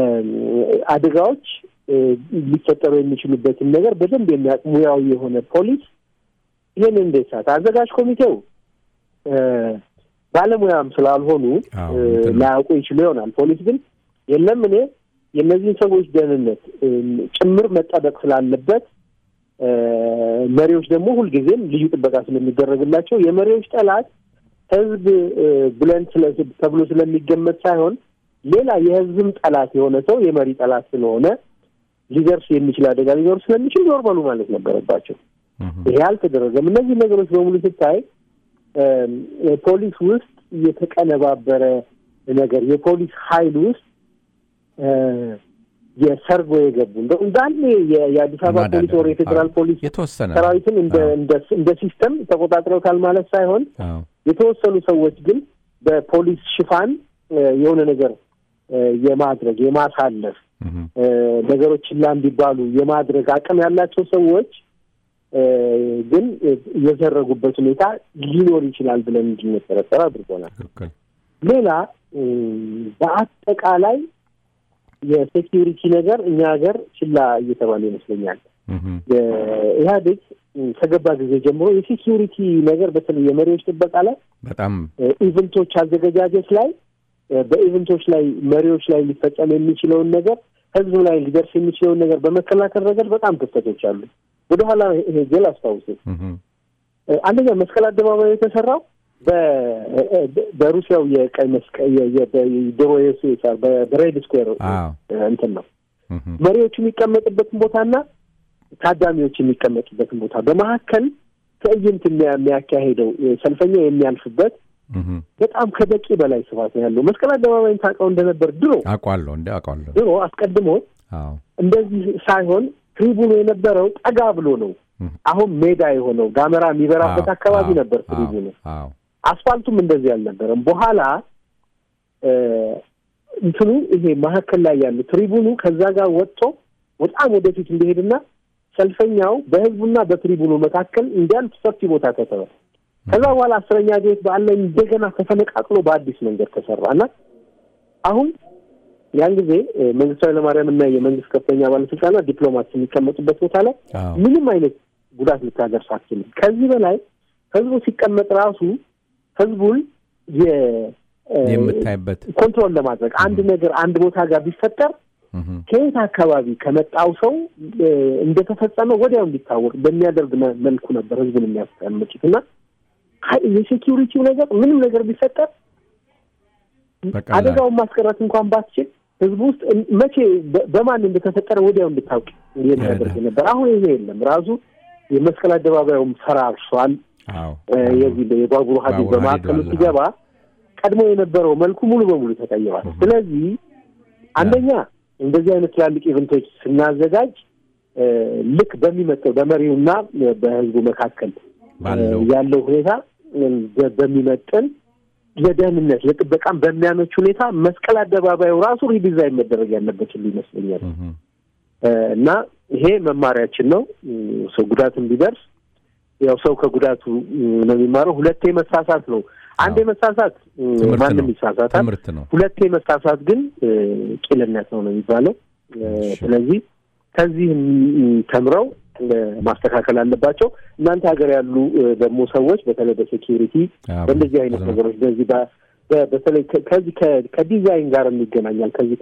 S2: እ፣ አደጋዎች እ፣ ሊፈጠሩ የሚችሉበትን ነገር በደንብ የሚያውቅ ሙያዊ የሆነ ፖሊስ ይህን እንዴት ሳት አዘጋጅ ኮሚቴው እ፣ ባለሙያም ስላልሆኑ
S1: አዎ፣
S2: እ፣
S1: እንትን ነው።
S2: ላያውቁ ይችሉ ይሆናል። ፖሊስ ግን የለም እኔ የእነዚህን ሰዎች ደህንነት እ፣ ጭምር መጠበቅ ስላለበት እ፣ መሪዎች ደግሞ ሁልጊዜም ልዩ ጥበቃ ስለሚደረግላቸው የመሪዎች ጠላት ህዝብ እ፣ ብለን ስለ- ተብሎ ስለሚገመት ሳይሆን ሌላ የህዝብም ጠላት የሆነ ሰው የመሪ ጠላት ስለሆነ ሊደርስ የሚችል አደጋ ሊኖር ስለሚችል ዞር በሉ ማለት ነበረባቸው።
S1: እም፣
S2: ይሄ አልተደረገም። እነዚህ ነገሮች በሙሉ ስታይ ፖሊስ ውስጥ የተቀነባበረ ነገር የፖሊስ ኃይል ውስጥ እ፣ የሰርጎ የገቡ እንደው እንዳለ የ- የአዲስ አበባ
S1: ማዳደር፣
S2: ፖሊስ ወር የፌዴራል
S1: አዎ።
S2: ፖሊስ
S1: የተወሰነ ነው።
S2: ሰራዊትን እንደ
S1: አዎ።
S2: እንደ እንደ ሲስተም ተቆጣጥረውታል ማለት ሳይሆን
S1: አዎ።
S2: የተወሰኑ ሰዎች ግን በፖሊስ ሽፋን እ፣ የሆነ ነገር እ፣ የማድረግ የማሳለፍ
S1: እህ፣
S2: እ፣ ነገሮች ችላ እንዲባሉ የማድረግ አቅም ያላቸው ሰዎች እ፣ ግን እ፣ የዘረጉበት ሁኔታ ሊኖር ይችላል ብለን እንድንጠረጠር አድርጎናል።
S1: ትክክል።
S2: ሌላ እ፣ በአጠቃላይ የሴኪሪቲ ነገር እኛ ሀገር ችላ እየተባለ ይመስለኛል።
S1: እህ፣
S2: ኢህአዴግ ከገባ ጊዜ ጀምሮ የሴኪሪቲ ነገር በተለይ የመሪዎች ጥበቃ ላይ
S1: በጣም
S2: ኢቨንቶች አዘገጃጀት ላይ በኢቨንቶች ላይ መሪዎች ላይ ሊፈጸም የሚችለውን ነገር ህዝብ ላይ ሊደርስ የሚችለውን ነገር በመከላከል ረገድ በጣም ክፍተቶች አሉ። ወደኋላ ሄጄ ላስታውስ።
S1: እህ፣
S2: አንደኛ መስቀል አደባባይ የተሰራው በ- በሩሲያው የቀይ መስቀል የ- የ- በድሮ የሱሳር በሬድ ስኩዌር
S1: አዎ።
S2: እንትን ነው
S1: እህ፣
S2: መሪዎቹ የሚቀመጥበትን ቦታና ታዳሚዎች የሚቀመጡበትን ቦታ በመካከል ትዕይንት የሚያ- የሚያካሄደው ሰልፈኛ የሚያልፍበት
S1: እህ፣
S2: በጣም ከበቂ በላይ ስፋት ነው ያለው። መስቀል አደባባይን ታውቀው እንደነበር ድሮ
S1: አውቃለሁ እንደ አውቃለሁ።
S2: ድሮ አስቀድሞ
S1: አዎ።
S2: እንደዚህ ሳይሆን ትሪቡኑ የነበረው ጠጋ ብሎ ነው።
S1: እህ፣
S2: አሁን ሜዳ የሆነው ጋመራ የሚበራበት
S1: አዎ፣
S2: አካባቢ
S1: አዎ፣
S2: ነበር
S1: አዎ፣
S2: ትሪቡኑ።
S1: አዎ።
S2: አስፋልቱም እንደዚህ አልነበረም። በኋላ እ፣ እንትኑ ይሄ መካከል ላይ ያለ ትሪቡኑ ከዛ ጋር ወጥቶ በጣም ወደፊት እንዲሄድና ሰልፈኛው በህዝቡና በትሪቡኑ መካከል እንዲያልፍ ሰፊ ቦታ ተሰራ። ከዛ በኋላ አስረኛ ቤት በዓል ላይ እንደገና ተፈነቃቅሎ በአዲስ መንገድ ተሰራ እና አሁን ያን ጊዜ እ፣ መንግስቱ ኃይለማርያም እና የመንግስት ከፍተኛ ባለስልጣናት ዲፕሎማት የሚቀመጡበት ቦታ ላይ
S1: አዎ።
S2: ምንም አይነት ጉዳት ልታደርስ አትችልም። ከዚህ በላይ ህዝቡ ሲቀመጥ ራሱ ህዝቡን የ- እ፣
S1: የምታይበት
S2: ኮንትሮል ለማድረግ አንድ ነገር አንድ ቦታ ጋር ቢፈጠር
S1: እህ፣
S2: ከየት አካባቢ ከመጣው ሰው እ፣ እንደተፈጸመ ወዲያው እንዲታወቅ በሚያደርግ መ- መልኩ ነበር ህዝቡን የሚያስቀምጡት እና ሀይ- የሴኪሪቲው ነገር ምንም ነገር ቢፈጠር
S1: በቀላል
S2: አደጋውን ማስቀረት እንኳን ባትችል ህዝቡ ውስጥ እን- መቼ በ- በማን እንደተፈጠረ ወዲያው እንድታውቅ የሚያደርግ ነበር። አሁን ይሄ የለም። ራሱ የመስቀል አደባባዩም ፈራርሷል።
S1: አዎ።
S2: እ፣ የዚህ የባቡሩ ሀዲድ
S1: ባቡር
S2: በማዕከሉ
S1: ሀዲዱ አለ።
S2: ሲገባ ቀድሞ የነበረው መልኩ ሙሉ በሙሉ ተቀይሯል። ስለዚህ አንደኛ እንደዚህ አይነት ትላልቅ ኢቨንቶች ስናዘጋጅ እ፣ ልክ በሚመጣው በመሪውና በህዝቡ መካከል
S1: ባለው
S2: እ፣ ያለው ሁኔታ እ፣ በ- በሚመጥን ለደህንነት ለጥበቃም በሚያመች ሁኔታ መስቀል አደባባዩ ራሱ ሪዲዛይን መደረግ ያለበት ሁሉ ይመስለኛል
S1: እህ፣
S2: እ፣ እና ይሄ መማሪያችን ነው። እ፣ ሰው ጉዳትም ቢደርስ ያው ሰው ከጉዳቱ እ፣ ነው የሚማረው። ሁለቴ መሳሳት ነው። አንዴ
S1: አዎ።
S2: መሳሳት እ፣
S1: ትምህርት
S2: ማንም
S1: ነው።
S2: ይሳሳታል።
S1: ትምህርት ነው።
S2: ሁለቴ መሳሳት ግን እ፣ ቂልነት ነው ነው የሚባለው። እ፣
S1: እሺ።
S2: ስለዚህ ከዚህ እ፣ ተምረው እ፣ ማስተካከል አለባቸው። እናንተ ሀገር ያሉ እ፣ ደግሞ ሰዎች በተለይ በሴኪሪቲ
S1: አዎ፣
S2: በእንደዚህ አይነት
S1: ብዙ ነው።
S2: ነገሮች በዚህ በ- በ- በተለይ ከ- ከዚህ ከ- ከዲዛይን ጋር የሚገናኛል ከዚህ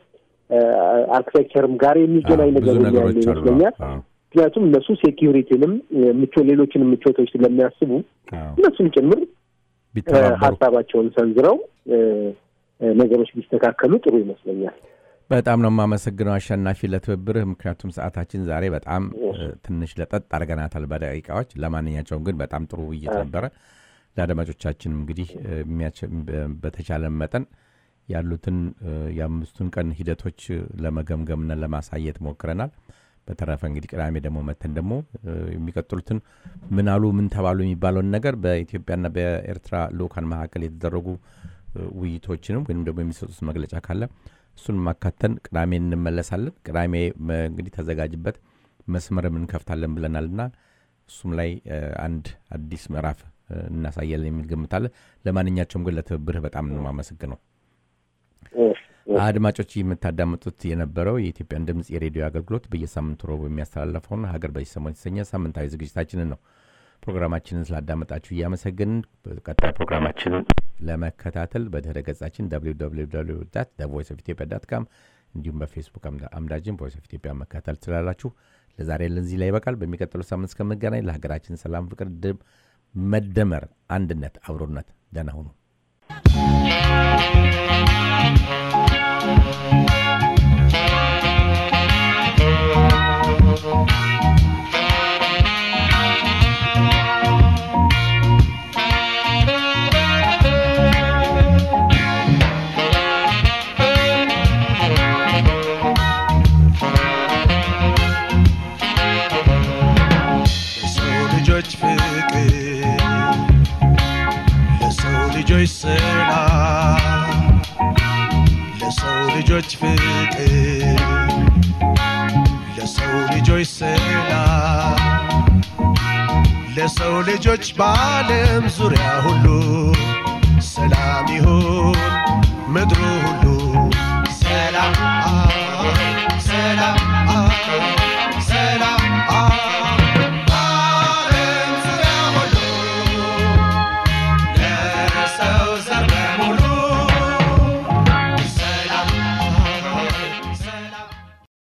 S2: ከአርክቴክቸርም ጋር የሚገናኝ
S1: አዎ፣ ብዙ
S2: ነገር ያለ
S1: ነገሮች አሉ።
S2: ይመስለኛል።
S1: አዎ፣
S2: ምክንያቱም እነሱ ሴኪሪቲንም ምቾ ሌሎችንም ምቾቶች ስለሚያስቡ
S1: አዎ።
S2: እነሱም ጭምር እ፣
S1: ቢተባበሩ
S2: ሀሳባቸውን ሰንዝረው እ፣ እ፣ ነገሮች ቢስተካከሉ ጥሩ ይመስለኛል።
S1: በጣም ነው የማመሰግነው አሸናፊ ለትብብርህ። ምክንያቱም ሰዓታችን ዛሬ በጣም እ፣ ትንሽ ለጠጥ አድርገናታል በደቂቃዎች። ለማንኛቸውም ግን በጣም ጥሩ ውይይት ነበረ። ለአድማጮቻችንም እንግዲህ እ፣ የሚያቸ- በ- በተቻለ መጠን ያሉትን እ፣ የአምስቱን ቀን ሂደቶች እ፣ ለመገምገምና ለማሳየት ሞክረናል። በተረፈ እንግዲህ ቅዳሜ ደግሞ መተን ደግሞ እ፣ የሚቀጥሉትን ምን አሉ ምን ተባሉ የሚባለውን ነገር በኢትዮጵያና በኤርትራ ልኡካን መካከል የተደረጉ እ፣ ውይይቶችንም ወይም ደግሞ የሚሰጡት መግለጫ ካለ እሱን ማካተን ቅዳሜ እንመለሳለን። ቅዳሜ መ- እንግዲህ ተዘጋጅበት መስመርም እንከፍታለን ብለናልና እሱም ላይ እ፣ አንድ አዲስ ምዕራፍ እ፣ እናሳያለን የሚል ግምታለን። ለማንኛቸውም ግን ለትብብርህ በጣም ነው የማመሰግነው።
S2: እ፣
S1: አድማጮች የምታዳምጡት የነበረው የኢትዮጵያን ድምፅ የሬዲዮ አገልግሎት በየሳምንቱ ረቡዕ የሚያስተላለፈውን ሀገር በዚህ ሰሞን የተሰኘ ሳምንታዊ ዝግጅታችንን ነው። ፕሮግራማችንን ስላዳመጣችሁ እያመሰገንን በቀጣይ ፕሮግራማችንን ለመከታተል በድህረ ገጻችን ቮይስ ኦፍ ኢትዮጵያ ዳት ካም እንዲሁም በፌስቡክ አምዳ- አምዳችን ቮይስ ኦፍ ኢትዮጵያ መከታተል ትችላላችሁ። ለዛሬ ለዚህ ላይ ይበቃል። በሚቀጥለው ሳምንት እስከምንገናኝ ለሀገራችን ሰላም፣ ፍቅር፣ ድም መደመር፣ አንድነት፣ አብሮነት ደህና ሁኑ።
S6: ልጆች ሰላም ለሰው ልጆች ፍቅር ለሰው ልጆች ሰላም ለሰው ልጆች በዓለም ዙሪያ ሁሉ ሰላም ይሁን ምድሩ ሁሉ ሰላም ሰላም